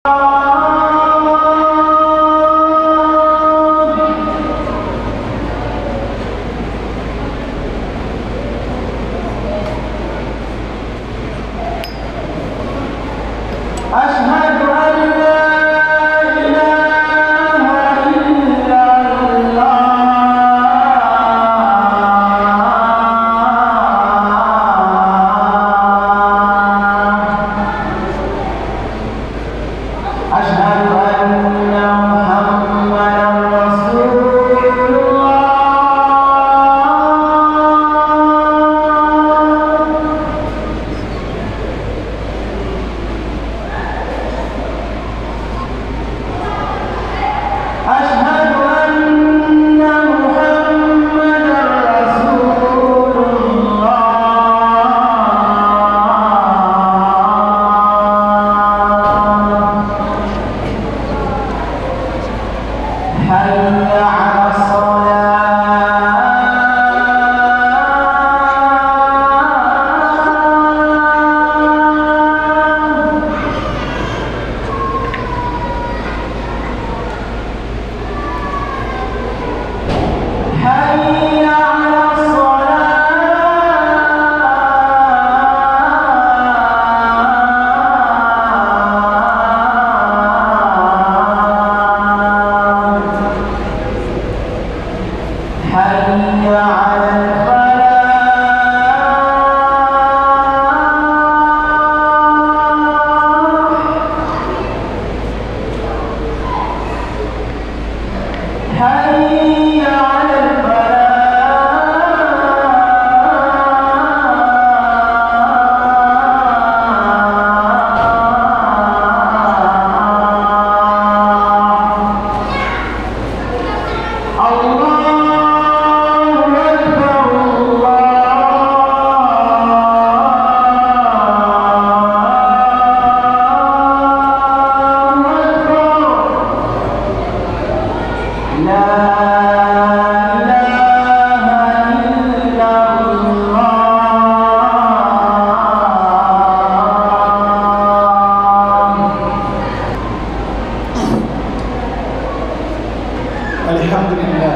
أشهد أن لا إله إلا الله أشهد أن محمدا رسول الله أشهد أن محمدا رسول الله حي على الصلاة حي على الصلاة حي على الفلاح حي على الفلاح الله أكبر الله أكبر لا إله إلا الله الحمد لله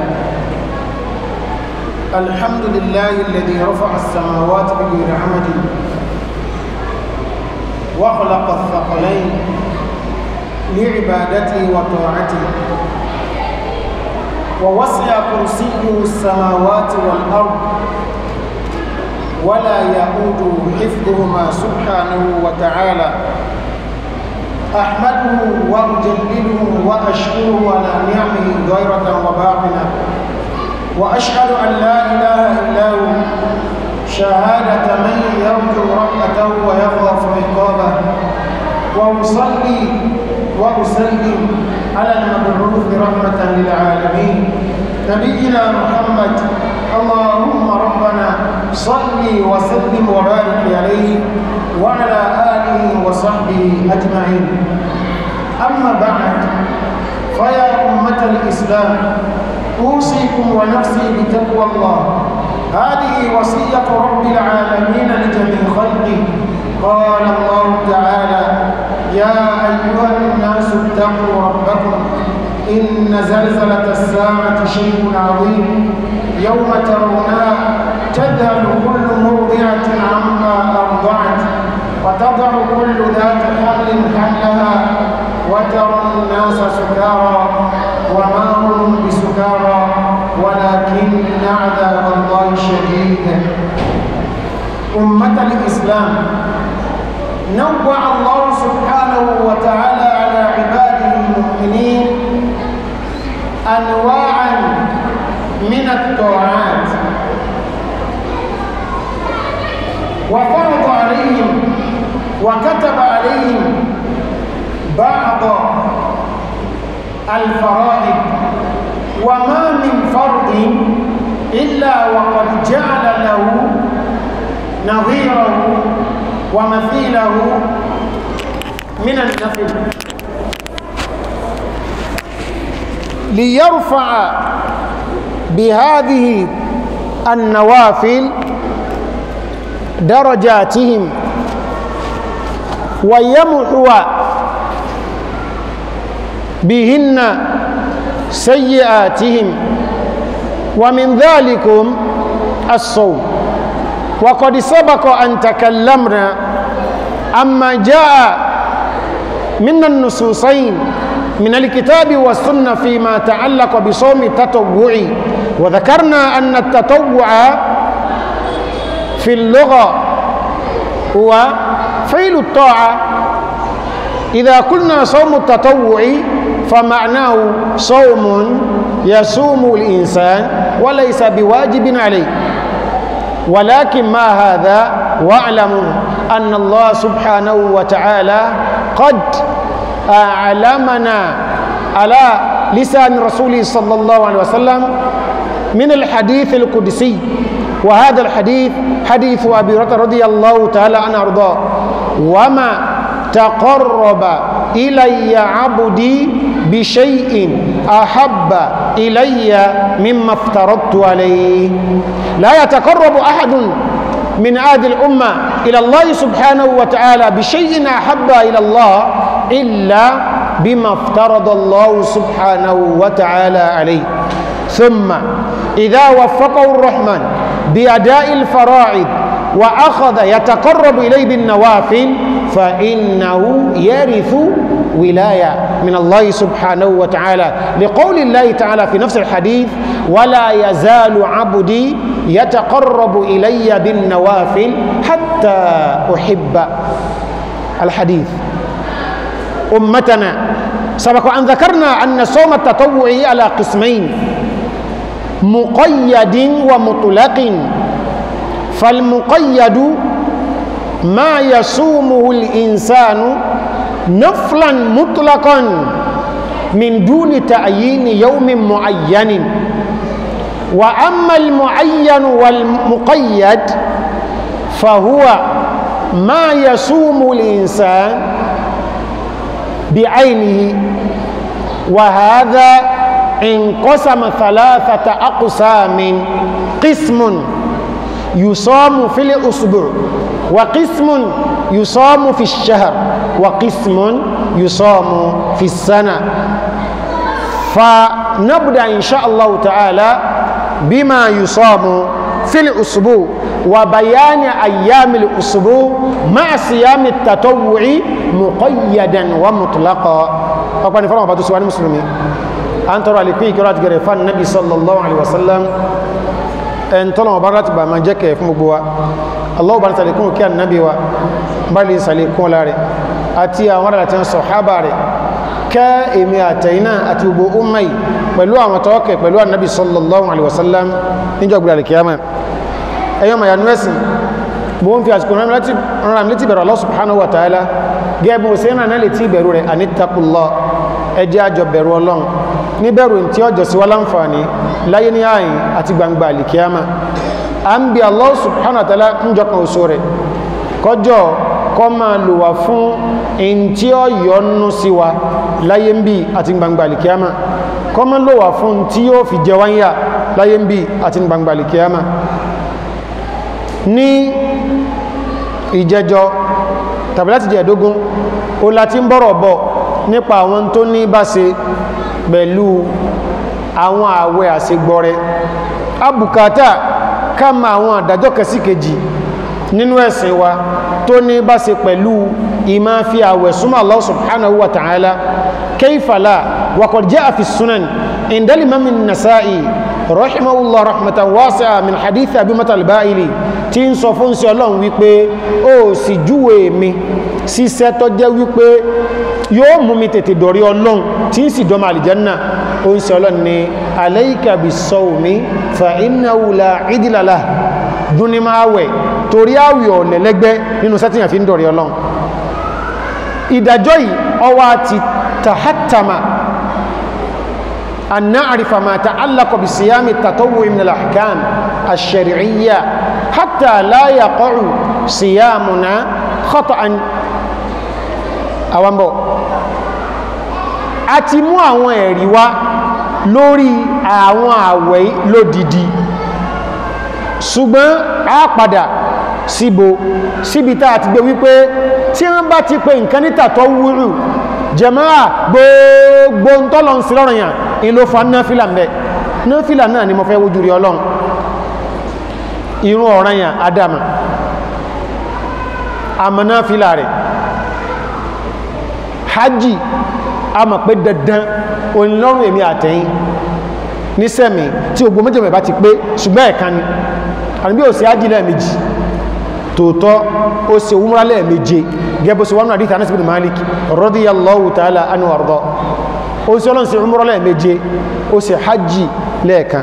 الحمد لله الذي رفع السماوات بغير عمد وخلق الثقلين لعبادته وطاعته ووسع كرسيه السماوات والأرض ولا يؤوده حفظهما سبحانه وتعالى أحمده وأجلله وأشكره على نعمه ظاهرة وباطنة وأشهد أن لا إله إلا هو شهادة من يرجو رحمته ويخاف عقابه وأصلي وأسلم على المبعوث رحمة للعالمين نبينا محمد اللهم ربنا صل وسلم وبارك عليه وعلى آله وصحبه أجمعين أما بعد فيا أمة الإسلام أوصيكم ونفسي بتقوى الله هذه وصية رب العالمين لجميع خلقه قال الله تعالى يا أيها الناس اتقوا ربكم إن زلزلة الساعة شيء عظيم يوم ترونها تذهل كل مرضعة عما أرضعت وتضع كل ذات حمل حملها وترى الناس سكارى وما هم بسكارى ولكن عذاب الله شديد أمة الإسلام نوع الله سبحانه وتعالى على عباده المؤمنين أنواعا من الطاعات وفرض عليهم وكتب عليهم بعض الفرائض وما من فرض إلا وقد جعل له نظيره ومثيله من النفل ليرفع بهذه النوافل درجاتهم ويمحو بهن سيئاتهم ومن ذلكم الصوم وقد سبق أن تكلمنا أما جاء من النصوصين من الكتاب والسنة فيما تعلق بصوم التطوع وذكرنا أن التطوع في اللغة هو فعل الطاعة إذا قلنا صوم التطوع فمعناه صوم يصوم الإنسان وليس بواجب عليه ولكن ما هذا واعلموا أن الله سبحانه وتعالى قد أعلمنا على لسان رسوله صلى الله عليه وسلم من الحديث القدسي وهذا الحديث حديث أبي هريرة رضي الله تعالى عنه أرضاه وما تقرب إلي عبدي بشيء أحب إلي مما افترضت عليه لا يتقرب أحد من هذه الأمة إلى الله سبحانه وتعالى بشيء أحب إلى الله إلا بما افترض الله سبحانه وتعالى عليه ثم إذا وفقه الرحمن بأداء الفرائض وأخذ يتقرب إليه بالنوافل فإنه يرث ولاية من الله سبحانه وتعالى لقول الله تعالى في نفس الحديث ولا يزال عبدي يتقرب إلي بالنوافل حتى أحب الحديث أمتنا سبق أن ذكرنا أن صوم التطوع على قسمين مقيد ومطلق فالمقيد ما يصومه الإنسان نفلا مطلقا من دون تعيين يوم معين وأما المعين والمقيد فهو ما يصوم الإنسان بعينه وهذا انقسم ثلاثة أقسام قسم يصام في الأسبوع وقسم يصام في الشهر وقسم يصام في السنة فنبدأ إن شاء الله تعالى بما يصام في الأسبوع وبيان أيام الأسبوع مع صيام التطوع مقيدا ومطلقا أقول فرما بعض سؤال المسلمين أن ترى لكي كرات غرفان النبي صلى الله عليه وسلم أن ترى مبارات بما جاك يفهم بوا الله بارك لكم كان النبي وبالي سالكم لاري أتي أمر لتن صحابة kẹ́ èmi àtẹ̀yìnà àti gbogbo ọmọ yìí pẹ̀lú àwọn tọ́ọ̀kẹ̀ pẹ̀lú ànábì sallallahu alaihi wasallam níjọ́ gbìyànjú kìyàmà ẹ̀yọ́ maya nuẹ́sìn bó ń fi àsìkò rán mi létí bẹ̀rù Allah subhanahu wa ta'ala gẹ́bùn òsèǹrà náà létí bẹ̀rù rẹ̀ anittaqullah ẹjẹ́ àjọ bẹ̀rù ọlọ́run ní bẹ̀rù tí ọjọ́ sí wá láǹfààní láyé ní ààyìn àti gbangba àlìkíyàmà a ń bi Allah subhanahu wa ta'ala ń jọkan oṣù rẹ̀ kọjọ́ kọ́ máa lò wá fún in tí ó yọ́nú sí wa láyé ń bí àti gbangba alìkíyàmá kọ́ máa lò wá fún tí yóò fi jẹ wáyà láyé ń bí àti gbangba alìkíyàmá ní ìjẹjọ tàbí láti jẹ ẹ̀dógún o láti ń bọ̀rọ̀ bọ̀ nípa àwọn tó ní bá ṣe pẹ̀lú àwọn àwẹ̀ àṣegbọrẹ abùkátà ká ma àwọn àdájọ́ kẹsíkejì nínú ẹ̀sìn wa tó ní bá ṣe pẹ̀lú ìmá fi àwẹ̀ súnmọ́ Allah subhanahu wa ta'ala kayfa la wa qad jaa fi sunan inda al-imam an-nasa'i rahimahullah rahmatan wasi'a min hadith abi mata al-ba'ili tí ń sọ fún sí ọlọ́run wípé ó sì júwe mi síṣẹ́ tó jẹ́ wípé yóò mú mi tètè dọ̀rí ọlọ́run tí ń sì dọ́mà àlìjánná ó ń sọ ọlọ́run ni alayka bis-sawmi fa innahu la idla lahu dúnni máa wẹ̀ torí àwẹ̀ ọ̀lẹ̀lẹ́gbẹ́ nínú sẹ́tìyàn fi ń dọ̀rí ọlọ́run ìdájọ́ yìí ọwá ti tàhátàmà an na'rifa ma ta'allaqa bi siyami at-tatawwu' min al-ahkam ash-shar'iyya hatta la yaqa'u siyamuna khata'an àwambọ̀ a ti mú àwọn ẹ̀rí wá lórí àwọn àwẹ̀ lódìdí ṣùgbọ́n a padà síbo síbi tá a ti gbé wípé tí wọ́n bá ti pè nǹkan ní tàtọ́ wúrù jẹmáà gbogbo ń tọ́lọ ń sílọ́rọ̀ yàn in ló fa náfílà mẹ́ náfílà náà ni mo fẹ́ wojú rí ọlọ́run irun ọ̀ràn yàn adama àmà náfílà rẹ̀ hajji a mọ̀ pé dandan onílọ́rùn èmi àtẹ̀yìn ní sẹ́mi tí ogbó méjèmẹ̀ bá ti pé ṣùgbọ́n ẹ̀kan ni àníbí ò sí hajji lẹ́ẹ̀mejì tòótọ́ ó ṣe umra lẹ́ẹ̀méje gẹ́bù sí wọnú àdíta Anas bin Malik radiyallahu ta'ala anhu àrùdọ́ ó sí ọlọ́n sí umra lẹ́ẹ̀méje ó ṣe hajji lẹ́ẹ̀kan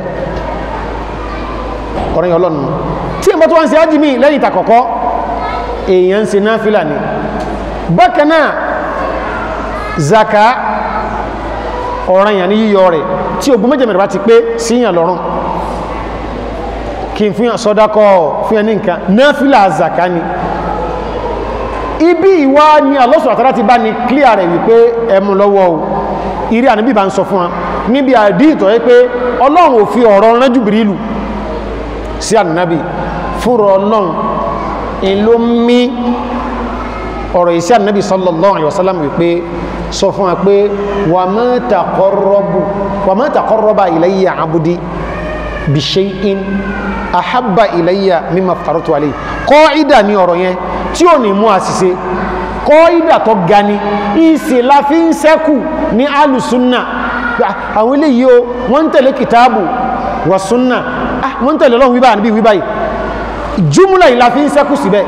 ọ̀rọ̀ yẹn ọlọ́nu tí ẹmọ́ tó wọ́n sí hajji mi lẹ́yìn ìtàkọ̀kọ́ èèyàn ṣe náfìlà ni bákan náà zaka ọ̀ràn yàn ní yíyọ rẹ̀ tí ogun méjèmẹ̀rẹ̀ bá ti pé síyàn lọ́rùn kí n fún yàn sọ́dákọ́ fún ẹni nǹkan náfílà zaka ni ibi ìwá ni àlọ́sọ̀ àtàrà ti bá ní clear rẹ̀ wípé ẹmù lọ́wọ́ o ìrí àníbí bá ń sọ fún wa níbi àdí ìtọ̀ yẹ pé ọlọ́run ò fi ọ̀rọ̀ rán Jùbìrìlù sí ànábì fúnra ọlọ́run in ló mí ọ̀rọ̀ ìsí ànábì sallallahu alaihi wasallam wípé sọ fún wa pé wa ma taqarrabu wa ma taqarraba ilayya abdi bi shay'in ahabba ilayya mimma aftaratu alayhi kọ́ìdà ní ọ̀rọ̀ yẹn tí ò ní mú àṣìṣe kọ́ìdà tó ga ni ìsì la fi ń sẹ́kù ní alùsúnnà àwọn ilé yìí o wọ́n ń tẹ̀lé kìtàbù wà súnnà wọ́n ń tẹ̀lé lọ́wọ́ wíbá níbi wíbá yìí jùmúlà yìí la fi ń sẹ́kù síbẹ̀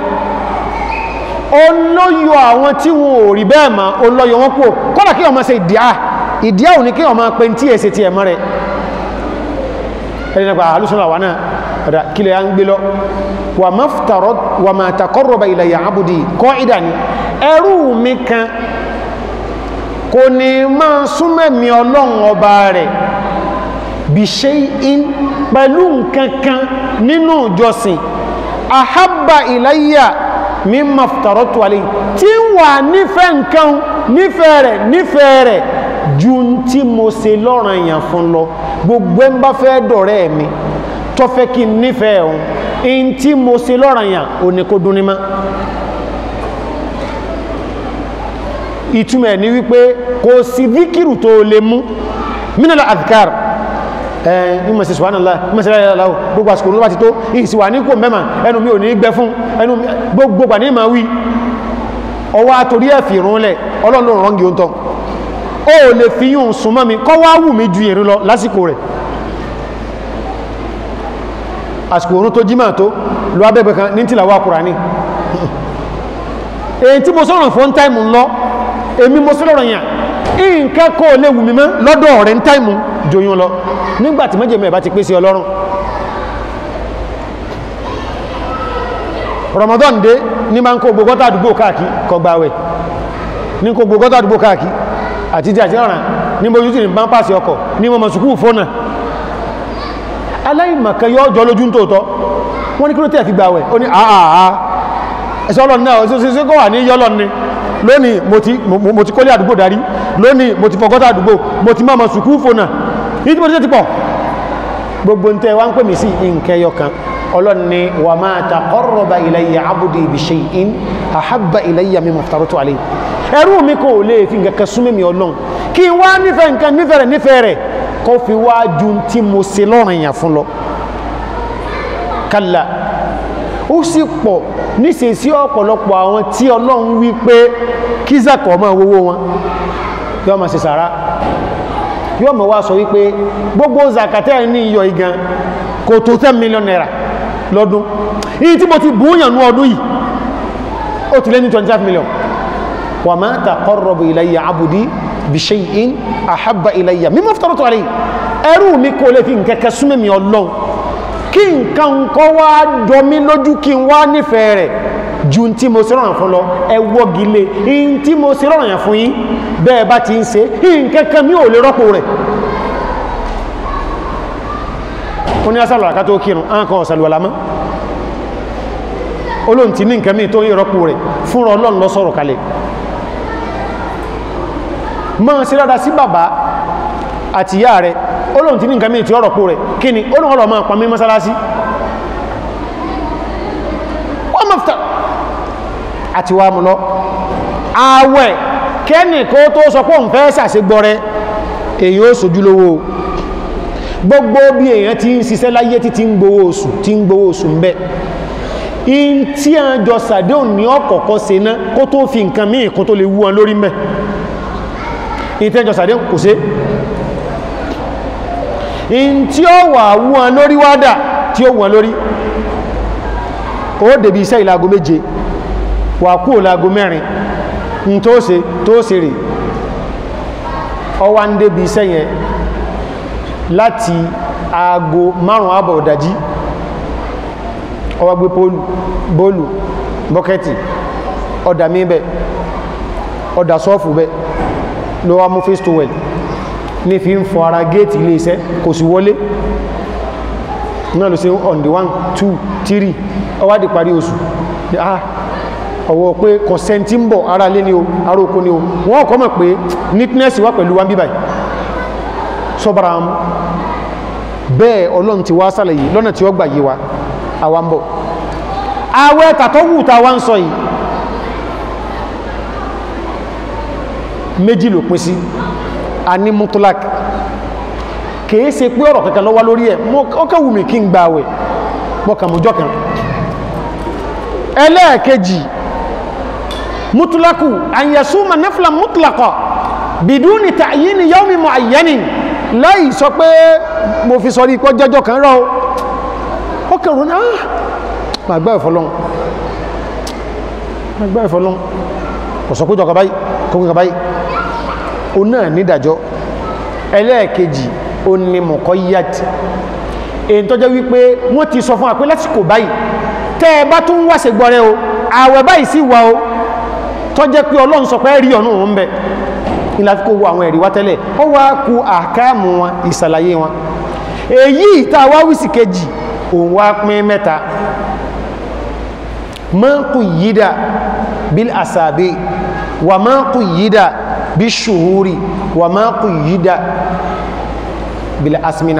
olóyọ àwọn tí wọn ò rí bẹ́ẹ̀ ma olóyọ wọn kú kọ́lá kí wọ́n máa ṣe ìdíá ìdíá ò ní kí wọ́n máa pẹ́ tí èsì ti ẹ̀mọ́ rẹ̀ ẹni nípa alùsùnà wà náà ọ̀dá kílẹ̀ ya ń gbé lọ wà maftarot wà máa takọ́rọ̀bà ilayya abudi kọ́ ìdá ni ẹrú mi kan kò ní máa súnmẹ̀mí ọlọ́run ọba rẹ̀ bí ṣe in pẹ̀lú nkankan nínú ìjọsìn ahabba ilayya mimma aftaratu alayhi tí wà nífẹ̀ẹ́ nǹkan nífẹ̀ẹ́ rẹ̀ nífẹ̀ẹ́ rẹ̀ ju tí mo ṣe lọ́ràn èèyàn fún lọ gbogbo ẹ̀ ń bá fẹ́ dọ̀rẹ́ mi tó fẹ́ kí n nífẹ̀ẹ́ òun in tí mo ṣe lọ́ràn èèyàn ò ní kó dún ní mọ́ ìtumọ̀ ní wípé kò sí díkìrù tó lè mú mínàlá adhkar ẹ̀yìn ìmọ̀ sí subhanallah ìmọ̀ sí aláàláwò gbogbo àsìkò ní wá ti tó ìsìwà ní kò mẹ́mà ẹnu mi ò ní gbẹ fún ẹnu gbogbo ní ma wí ọwọ́ àtorí ẹ̀fì ìrúnlẹ̀ ọlọ́run rọ́ngì ó ń tọ́ ó lè fi yún súnmọ́ mi kọ́ wá wù mí ju ìrìn lọ lásìkò rẹ̀ àsìkò orún tó jímà tó lọ abẹ́gbẹ̀ kan ní tìlàwà Kùránì èyí tí mo sọ̀rọ̀ fún táìmù lọ èmi mo sọ̀rọ̀ yàn nǹkan kó lè wù mí mọ́ lọ́dọ̀ rẹ̀ ń táìmù jòyún lọ nígbàtí méjèmẹ́ bá ti pèsè ọlọ́run Ramadan dé ní ma ń kó gbogbo àdúgbò káàkiri kọgbàwẹ̀ ní kó gbogbo àdúgbò káàkiri àti jẹ́ àti ọ̀ràn ní mojú tí ní bá ń pàṣẹ ọkọ̀ ní mọ́ sùkú fónà aláìmọ̀kan yọ́ jọ lójú tóòtọ́ wọ́n ní kí ló tẹ́ fi gbàwẹ̀ ó ní àà ẹ̀sọ́ ọlọ́run náà ṣe kọ́ wà ní yọ́lọ́ ni lónìí mo ti kólé àdúgbò darí lónìí mo ti fọgọ́ta àdúgbò mo ti máa mọ̀ sùkú fónà ní tí mo ti pọ̀ gbogbo ń tẹ́ wá ń pè mí sí nkẹyọ kan ọlọ́run ni wa ma taqarraba ilayya abdi bi shay'in ahabba ilayya mimma aftaratu alayhi ẹrú mi kò lè fi nǹkan kan súnmọ́ mi ọlọ́run kí n wá nífẹ̀ẹ́ nǹkan nífẹ̀ẹ́ rẹ̀ nífẹ̀ẹ́ rẹ̀ kó fi wá ju tí mo ṣe lọ́rùn èèyàn fún lọ kálá ó sì pọ̀ níṣe sí ọ̀pọ̀lọpọ̀ àwọn tí ọlọ́run wí pé kí zakọ̀ máa wówó wọn yóò máa ṣe sàrá yóò máa wá sọ wípé gbogbo zakatẹ́ ní iyọ̀ igan kò tó 10 million naira lọ́dún yìí tí mo ti búyàn ní ọdún yìí ó ti lé ní 25 million wa ma taqarrabu ilayya abudi bi shay'in ahabba ilayya mimma aftaratu alayhi ẹrú mi kò lè fi nkẹ́kẹ́ súnmọ́ mi ọlọ́run kí nǹkan kọ́ wá jọmí lójú kí n wá nífẹ̀ẹ́ rẹ̀ ju tí mo ṣe rọrùn fún lọ ẹwọ́ gilé in tí mo ṣe rọrùn yàn fún yín bẹ́ẹ̀ bá ti ń ṣe nkẹ́kẹ́ mi ò lè rọ́pò rẹ̀ ó ní asàlọ̀ àká tó kírun án kan ọ̀sàlùwàlá mọ́ olóhun ti ní nǹkan mí tó ń rọ́pò rẹ̀ fúnra ọlọ́run lọ sọ̀rọ̀ kalẹ̀ mọ́ sí rádá sí bàbá àti ìyá rẹ̀ olóhun ti ní nǹkan mí tí ó rọ́pò rẹ̀ kí ni olóhun ọlọ́ máa pàmí mọ́sálásí wọ́n mọ́fta àti wà mú lọ ààwẹ̀ kẹ́nì kó tó sọ pé òun fẹ́ ṣàṣegbọrẹ èyí ó sojú lówó gbogbo bí èèyàn ti ń ṣiṣẹ́ láyé tí ti ń gbowó oṣù tí ń gbowó oṣù ń bẹ in tí a jọ sàdéhùn ní ọ̀kọ̀ọ̀kọ́ ṣe ná kó tó fi nǹkan míì kó tó lè wú wọn lórí mẹ́ in tí a jọ sàdéhùn kò ṣe in tí ó wà wú wọn lórí wádà tí ó wú wọn lórí ó dèbí iṣẹ́ ìlàgó méje wà kú ìlàgó mẹ́rin in tó ṣe tó ṣe rè ọwá ń débi iṣẹ́ yẹn láti aago márùn àbọ̀ ọ̀dájí ọwá gbé pólù bóòlù bọ́kẹ́tì ọ̀dà míbẹ̀ ọ̀dà sọ́ọ̀fù bẹ́ ló wá mú face towel ní fi ń fọ ara géètì ilé iṣẹ́ kò sí wọlé náà ló ṣe on the one two three ọwá di parí oṣù ah ọwọ́ pé kọ̀sẹ̀ntí ń bọ̀ ara lé ní o ara oko ní o wọ́n kọ́ mọ̀ pé neatness wá pẹ̀lú wọn bíbáyìí sọ́bàrà mú bẹ́ẹ̀ ọlọ́run ti wá sálẹ̀ yìí lọ́nà tí ó gbà yí wa àwa ń bọ̀ àwẹ́ tàtọ́wù ta wá ń sọ yìí méjì ló pín sí a ní mutulak kìí ṣe pé ọ̀rọ̀ kankan ló wà lórí ẹ̀ ọkẹ̀wù mi kí n gba àwẹ̀ mọ́kànmọ́jọ́ kan ẹlẹ́ẹ̀kejì mutulaku àyẹ̀súmọ̀ nafla mutlaka bidúni ta'yini yawmi mu'ayyanin láì sọ pé mo fi sọrí ipọ́ jẹ́jọ́ kan rọ́ ó kẹrù ní àà àgbà ìfọ́lọ́n àgbà ìfọ́lọ́n ọ̀sọ̀kójọ kàbáyì kókò kàbáyì o náà nídàjọ́ ẹlẹ́ẹ̀kejì o ní mọ̀kọ́ yíyàtì èyí tó jẹ́ wípé wọ́n ti sọ fún àpé lásìkò báyìí tẹ́ ẹ bá tún wáṣẹ gbọ́rẹ́ o àwẹ̀ báyìí sí wa o tó jẹ́ pé ọlọ́run sọ pé rí ọ̀nà òun bẹ̀ ìlà fi kó wo àwọn ẹ̀rí wá tẹ́lẹ̀ ó wá ku àkáàmù wọn ìsàlàyé wọn èyí ìta wá wísì kejì òun wá pín mẹ́ta ma quyida bil asabi wa ma quyida bí ṣùhúrì wa ma quyida bil asmina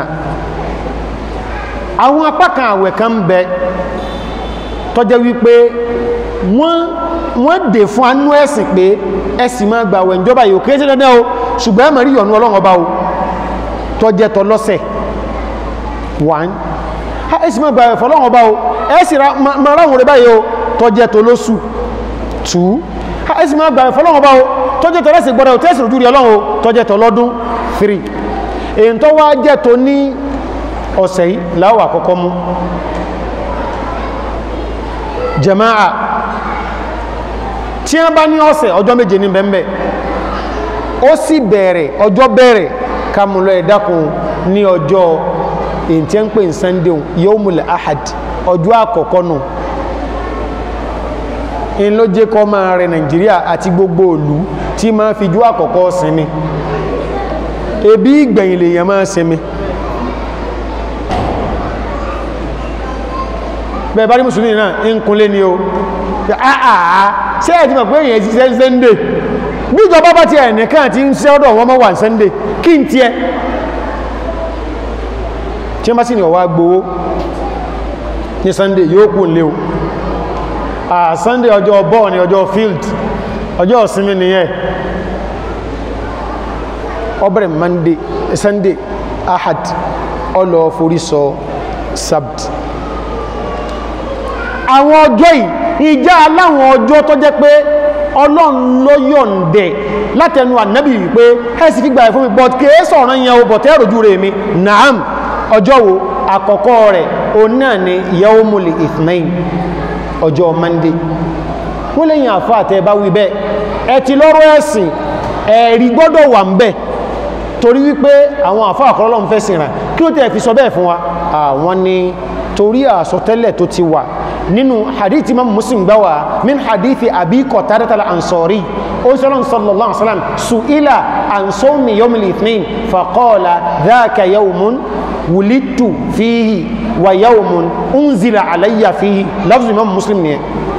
àwọn apákan àwẹ̀ kan bẹ tó jẹ́ wípé wọ́n wọ́n dè fún anú ẹ̀sìn pé ẹ̀sìn máa gbà wẹ̀ ìjọba yóò kéèsì dandan o ṣùgbọ́n ẹ̀mọ̀ rí yọ̀nú ọlọ́run ọba o tó jẹ́ tọ lọ́sẹ̀ one ẹ̀sìn máa gbà wẹ̀ fọlọ́run ọba o ẹ̀sìn máa ráhùn rẹ̀ báyìí o tó jẹ́ tọ lóṣù two ẹ̀sìn máa gbà wẹ̀ fọlọ́run ọba o tó jẹ́ tọ lẹ́sìn gbọ́dọ̀ o tẹ́sìn ojú rí ọlọ́run o tó jẹ́ tọ lọ́dún three èyí tó wá jẹ́ tó ní ọ̀sẹ̀ yìí láwọ̀ àkọ́kọ́ mú jama'a tí wọ́n bá ní ọ̀sẹ̀ ọjọ́ méje ní bẹ́ẹ̀ ó sì bẹ̀rẹ̀ ọjọ́ bẹ̀rẹ̀ kàmùlọ ẹ̀dákun ní ọjọ́ èyí tí ń pè ní sunday yawmul ahad ọjọ́ àkọ́kọ́ nù in ló jẹ́ kọ́ máa rẹ nàìjíríà àti gbogbo òlú tí máa fi jú àkọ́kọ́ sinmi ebi ìgbẹ̀yìn lèèyàn máa sinmi bẹ́ẹ̀ bá rí mùsùlùmí náà ń kúnlé ní o àà ṣe ẹ̀ tí mọ̀ pé èyàn ṣiṣẹ́ sunday bí ìjọba bá ti ẹ̀nìkan ti ń ṣe ọ̀dọ̀ wọn mọ́ wà sunday kí n tiẹ̀ tí wọ́n bá sì ní ọwá gbowó ní sunday yóò kú lé o à sunday ọjọ́ ball ní ọjọ́ field ọjọ́ ìsinmi nìyẹn ọbẹ̀rẹ̀ monday sunday ahad ọlọ́ forí sọ sabt àwọn ọjọ́ yìí ìjá aláwọn ọjọ́ tó jẹ́ pé ọlọ́run ló yọ̀ǹdẹ̀ látẹnu ànábì wípé ẹ̀sì fi gbà ẹ̀ fún mi but kìí sọ̀rọ̀ yẹn o bọ̀tẹ́ ìròjú rẹ̀ mi naam ọjọ́ wo àkọ́kọ́ rẹ̀ o náà ni yaumul ithnain ọjọ́ monday wọ́n lẹ́yìn àfá àtẹ́ bá wí bẹ́ẹ̀ ẹ ti lọ́rọ̀ ẹ̀sìn ẹ̀rí gbọ́dọ̀ wà ń bẹ̀ torí wípé àwọn àfá àkọ́lọ́lọ́ fẹ́ sìn rà kí ló tẹ́ fi sọ bẹ́ẹ̀ fún wa àwọn ni torí àsọtẹ́lẹ̀ tó ti wà nínú hadith imam muslim gbáwà min hadithi abi qatada al-ansari ó sọ́lọ́n sallallahu alaihi wasallam su'ila an sawmi yawm al-ithnain faqala dhaka yawmun wulidtu fihi wa yawmun unzila alayya fihi lafzu imam muslim ni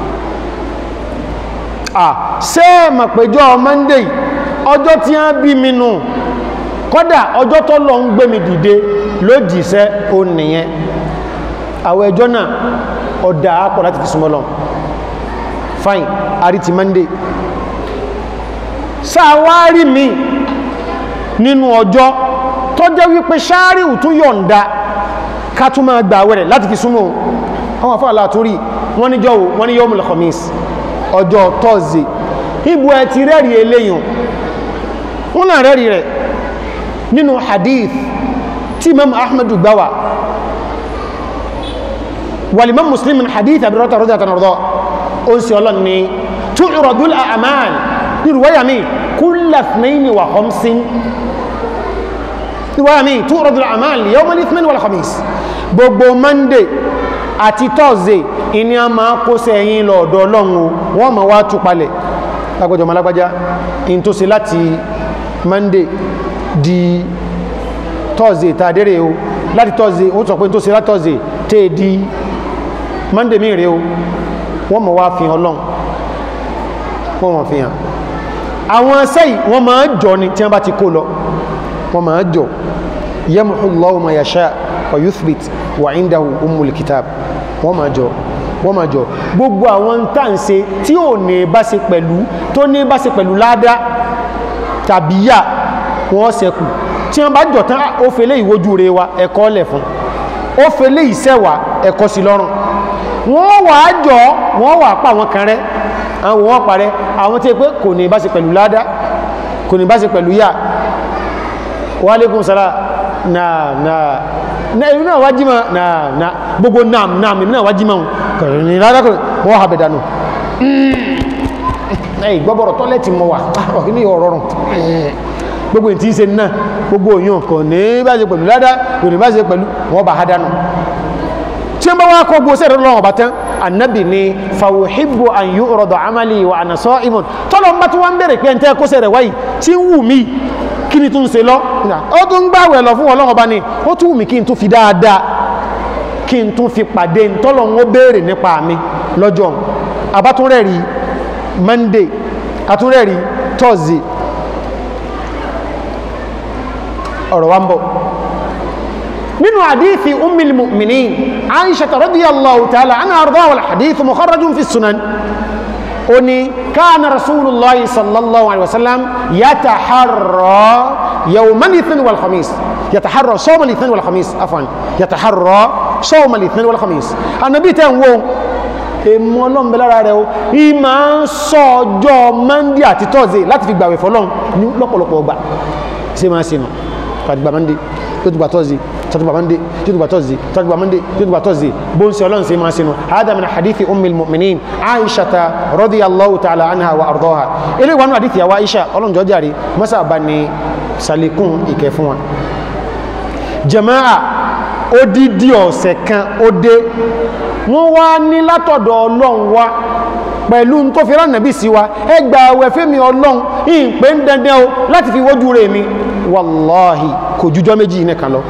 ah ṣé mọ̀ péjọ́ monday ọjọ́ tí a bí mi nù kọ́dà ọjọ́ tó lọ ń gbé mi dìde lójìṣẹ́ ó nìyẹn àwọn ẹjọ́ náà ọ̀dá àpọ̀ láti fi súnmọ́ lọ fine àrí ti monday sáwárí mi nínú ọjọ́ tó jẹ́ wípé ṣáàríù tún yọ̀ǹda ká tún máa gbà wẹ̀rẹ̀ láti fi súnmọ́ àwọn afọ́ àlàtúrí wọ́n ní jọ́wọ́ wọ́n ní yawmul khamis ọjọ́ tọ́ọ̀zẹ̀ ibu ẹ ti rẹ́rì eléyàn wọ́n náà rẹ́rì rẹ̀ nínú hadith tí imam ahmadu gbáwà walimam muslim min hadith abirata rọ́jà tanarọ́dọ́ ó ń se ọlọ́n ni tu'radul a'mal nírúwáyà mi kulla ithnaini wa khamsin nírúwáyà mi tu'radul a'mal yawmal ithnaini wal khamis gbogbo monday àti thursday ìní a máa kó sẹ́yìn lọ́ọ̀dọ̀ ọlọ́run wọ́n ma wá tú palẹ̀ lágbàjọ malágbàjá in tó ṣe láti monday di thursday tàdéré o láti thursday ó sọ pé tó ṣe láti thursday tẹ́ di monday mí rẹ̀ o wọ́n ma wá fi hàn ọlọ́run wọ́n ma fi hàn àwọn sẹ́yìn wọ́n ma jọ ni tí wọ́n bá ti kó lọ wọ́n ma jọ yamhu Allahu ma yasha wa yuthbit wa indahu ummul kitab wọ́n ma jọ wọ́n ma jọ gbogbo àwọn tá ń ṣe tí ò ní bá ṣe pẹ̀lú tó ní bá ṣe pẹ̀lú ládá tàbí yà wọ́n ṣẹkù tí wọ́n bá jọ tán ó fẹ́lẹ́ ìwójú rẹ̀ wa ẹ̀kọ́ lẹ̀ fún ó fẹ́lẹ́ ìṣẹ́wà ẹ̀kọ́ sí lọ́rùn wọ́n wà á jọ wọ́n wà pa àwọn kan rẹ́ àwọn wọ́n parẹ́ àwọn tí pé kò ní bá ṣe pẹ̀lú ládá kò ní bá ṣe pẹ̀lú yà wa alaikum salam náà náà na ìlú náà wájí máa náà náà gbogbo náà náà ìlú náà wájí máa kọ̀rọ̀ ní ládákọ̀rọ̀ wọ́n ha bẹ̀dánù ẹ̀yìn gbọ́bọ̀rọ̀ tọ́lẹ̀tì mọ́ wà ní ọ̀rọ̀rùn gbogbo ìtí ṣe náà gbogbo òyìn kò ní bá ṣe pẹ̀lú ládá kò ní bá ṣe pẹ̀lú wọ́n bá hádánù tí wọ́n bá wá kọ́ gbóṣẹ́ rẹ̀ lọ́wọ́ bàtán annabi ni fàwùhìbò an yu'rada amali wa ana sa'imun tọ́lọ̀ ń bá tí wọ́n ń bèèrè pé ń tẹ́ kóṣẹ́ rẹ̀ wáyìí tí ń wù mí kí ni tún ṣe lọ ó tún gbàwẹ̀ lọ fún ọlọ́run ọba ni ó tún wù mí kí n tún fi dáadáa kí n tún fi pàdé ntọ́lọ̀ ń béèrè nípa mi lọ́jọ́ abátúnrẹ́rì monday atúnrẹ́rì thursday ọ̀rọ̀ wa ń bọ̀ nínú àdífi ummil mu'minin aisha radiyallahu ta'ala ana arda wal hadith mukharrajun fi sunan ó ní káàna rasulullahi sallallahu alaihi wasallam yataharra yawmal ithnin wal khamis yataharra sawmal ithnin wal khamis afwan yataharra sawmal ithnin wal khamis anabi tẹ́ ń wo èmú ọlọ́run bẹ lára rẹ̀ o ìmá ń sọ ọjọ́ monday àti thursday láti fi gbàwẹ̀ fọlọ́run ní lọ́pọ̀lọpọ̀ ọgbà ṣe máa ṣe nù pàdùgbà monday tó ti gbà thursday tatuba monday tatuba thursday tatuba monday tatuba thursday bon se olon se ma sinu hada min hadithi ummil mu'minin aisha radiyallahu ta'ala anha wa ardaha ile wanu hadithi ya aisha olon jo jare masa bani salikun ike fún wa jamaa odidi ọ̀sẹ̀ kan ode wọ́n wá ní látọ̀dọ̀ ọlọ́run wá pẹ̀lú tó fi rán nàbí sí wa ẹgbà àwẹ̀ fẹ́mi ọlọ́run ìpé ń dandan o láti fi wójú rẹ̀ mi wàláhì kò jùjọ́ méjì nìkan lọ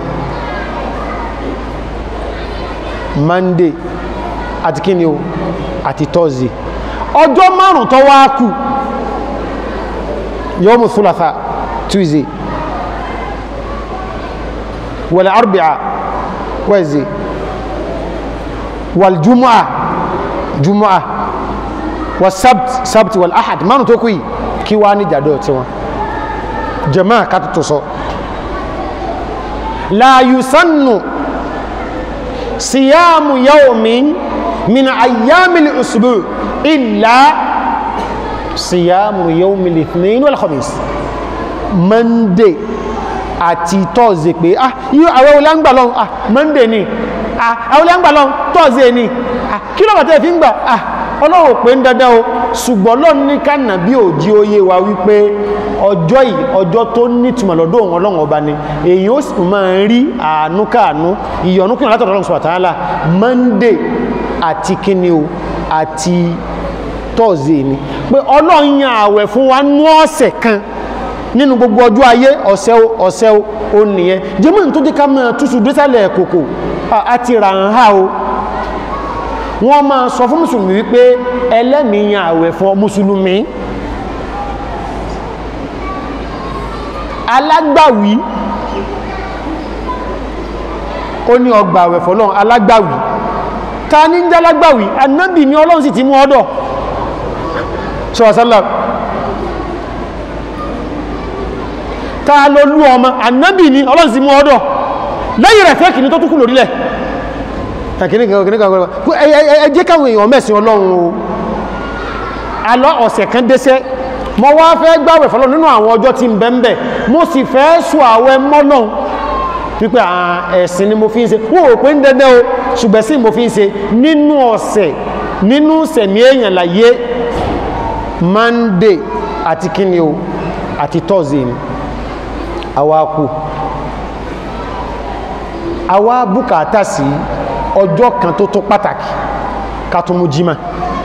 monday àti kíni o àti thursday ọjọ́ márùn tó wá kù yawmu thulatha tuesday wal arbi'a wednesday wal jumu'a jumu'a wa sabt sabt wal ahad márùn tó kù yìí kí wá ní jàdọ̀ tí wọn jama'a kátó tó sọ la yusannu صيام يوم من أيام الأسبوع إلا صيام يوم الاثنين والخميس Monday àti Thursday pé ah yíò àwọn olóńgbà lọ ah Monday ni ah àwọn olóńgbà lọ Thursday ni ah kí ló bàtẹ́ fi ń gbà ah ọlọ́run pé ń dandan o ṣùgbọ́n lọ́n ní kánà bí òjí oyé wa wípé ọjọ́ yìí ọjọ́ tó nítumọ̀ lọ́dọ̀ òun ọlọ́run ọba ni èyí ó sì máa ń rí àánú káànú ìyọ̀nú kìnnà látọ̀dọ̀ ọlọ́run subhanahu wa ta'ala Monday àti kíni o àti Thursday ni pé ọlọ́run yan àwẹ̀ fún wa nú ọ̀sẹ̀ kan nínú gbogbo ọjọ́ ayé ọ̀sẹ̀ o ọ̀sẹ̀ o ó nìyẹn jẹ́mọ̀ tó dé ká máa túṣu désàlẹ̀ kòkò àti ràǹhà o wọ́n máa sọ fún mùsùlùmí wípé ẹlẹ́mìíyàn àwẹ̀ fún mùsùlùmí alágbàwí ó ní ọgbà àwẹ̀ fọ́lọ́n alágbàwí ta ní jẹ́ alágbàwí anábì ní ọlọ́run sì ti mú ọdọ̀ sọ́ọ̀sálà ta ló lú ọmọ ànábì ni ọlọ́run sì mú ọdọ̀ lẹ́yìn rẹ̀ fẹ́ kìíní tó tún kù lórílẹ̀ ẹ jẹ́ káwọn èèyàn mẹ́sìn ọlọ́run o alọ́ ọ̀sẹ̀ kan dẹ́sẹ́ mo wá fẹ́ gbàwẹ̀ fọlọ́ nínú àwọn ọjọ́ tí ń bẹ ń bẹ mo sì fẹ́ sùn àwẹ̀ mọ́nà wípé ẹ̀sìn ni mo fi ń ṣe wọ́n ò pé ń dẹ́dẹ́ o ṣùgbẹ́ sí mo fi ń ṣe nínú ọ̀sẹ̀ nínú sẹ̀mí èèyàn láyé monday àti kíni o àti thursday ni àwa kù àwa bùkátà sí ọjọ́ kan tó tó pàtàkì ká tó mú jímà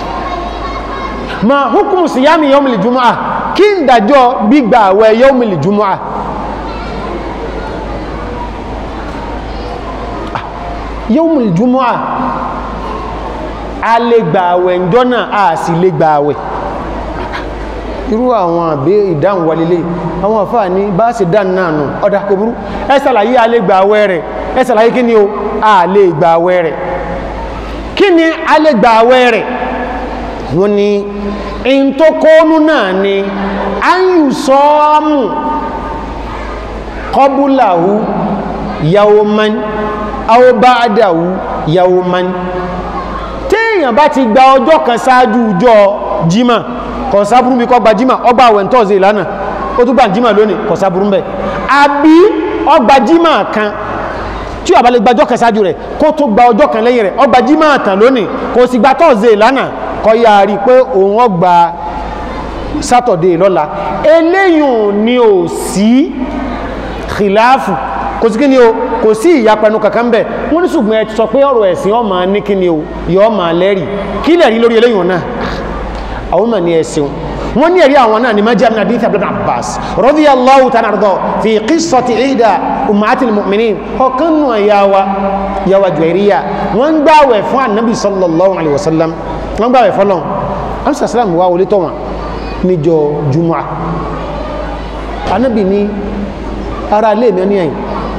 ma hukumu siyami yawmil jumu'ah kí ń dájọ́ gbígbà àwẹ̀ yawmil jumu'ah yawmil jumu'ah a lè gbà àwẹ̀ ǹjọ́ náà a sì lè gbà àwẹ̀ irú àwọn àbí ìdáhùn wà lélẹ̀ àwọn àfáà ní bá ṣe dáhùn náà nù ọ̀dà kò burú ẹ ṣàlàyé a lè gbà àwẹ̀ rẹ̀ ẹ ṣàlàyé kí ni o a lè gbà àwẹ̀ rẹ̀ kí ni a lè gbà àwẹ̀ rẹ̀ wọ́n ní in tó kóónú náà ni an yù sọ́ọ́mù kọbúláhù yawman aw ba'dahu yawman téèyàn bá ti gba ọjọ́ kan ṣáájú ọjọ́ jímà kọ̀sáburú bí kọ́ gba jímà ọgbà àwẹ̀ tọ́ọ̀sẹ̀ ìlànà ó tún gbà jímà lónìí kọ̀sáburú bẹ̀ àbí ọgbà jímà kan tí ó bá lè gba ọjọ́ kan ṣáájú rẹ̀ kó tó gba ọjọ́ kan lẹ́yìn rẹ̀ ọgbà jímà tàn lónìí kò sì gba tọ́ọ̀sẹ̀ ìlànà kọ́ yá rí pé òun ọgbà sátọ̀dé lọ́la eléyìn ni ò sí kìláàfù kò sí kí ni o kò sí ìyapẹnu kankan bẹ̀ wọ́n ní ṣùgbọ́n ẹ sọ pé ọ̀rọ̀ ẹ̀sìn ọmọ ní kí ni o yọ ọmọ lẹ́rì kí lẹ̀rí lórí eléyìn náà àwọn ọmọ ní ẹ̀sìn wọ́n ní ẹ̀rí àwọn náà ni má jẹ́ àmì àdíث ibn Abbas radiyallahu ta'ala anhu fi qissati ihda ummatil mu'minin ọ̀kan nù yawa yawa Juwairiya wọ́n gbàwẹ̀ fún annabi sallallahu alaihi wasallam wọ́n gbàwẹ̀ fọ́lọ́n amsa salam wa wọlé tọ́ wọn níjọ jumu'a annabi ní ara lè mi ní ẹ̀yìn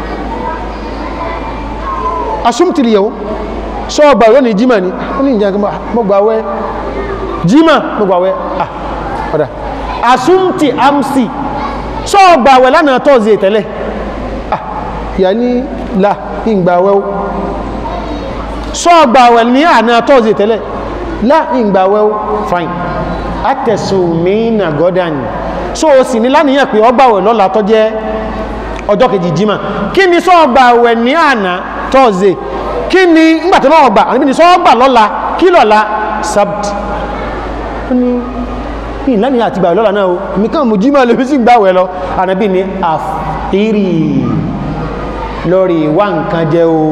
asumtili yau sọ ọgbà rẹ̀ ní jima ni wọ́n ní ìjẹ́ mọ́gbàwẹ́ jima mọ́gbàwẹ́ ah ọ̀dá asumti amsi sọ ọgbàwẹ́ lánàá tọ́ọ̀zẹ̀ tẹ́lẹ̀ ah yà ní la ìgbàwẹ́ sọ ọgbàwẹ́ ní àná tọ́ọ̀zẹ̀ tẹ́lẹ̀ la ìgbàwẹ́ fine atẹ̀sùnmínà gọ́dán so o sì ní láníyàn pé ọgbàwẹ̀ lọ́la tó jẹ́ ọjọ́ kejì jima kí ni sọ ọgbàwẹ̀ ní àná tọ́ọ̀zẹ̀ kí ni ngbàtí náà ọgbà àníbí ni sọ́ọ́gbà lọ́la kí lọ́la sabt ó ní ìlànà àti ìgbà lọ́la náà o mi kàn mú jímọ̀ lè fi sí gbàwẹ̀ lọ àníbí ni àfírí lórí wá nǹkan jẹ́ o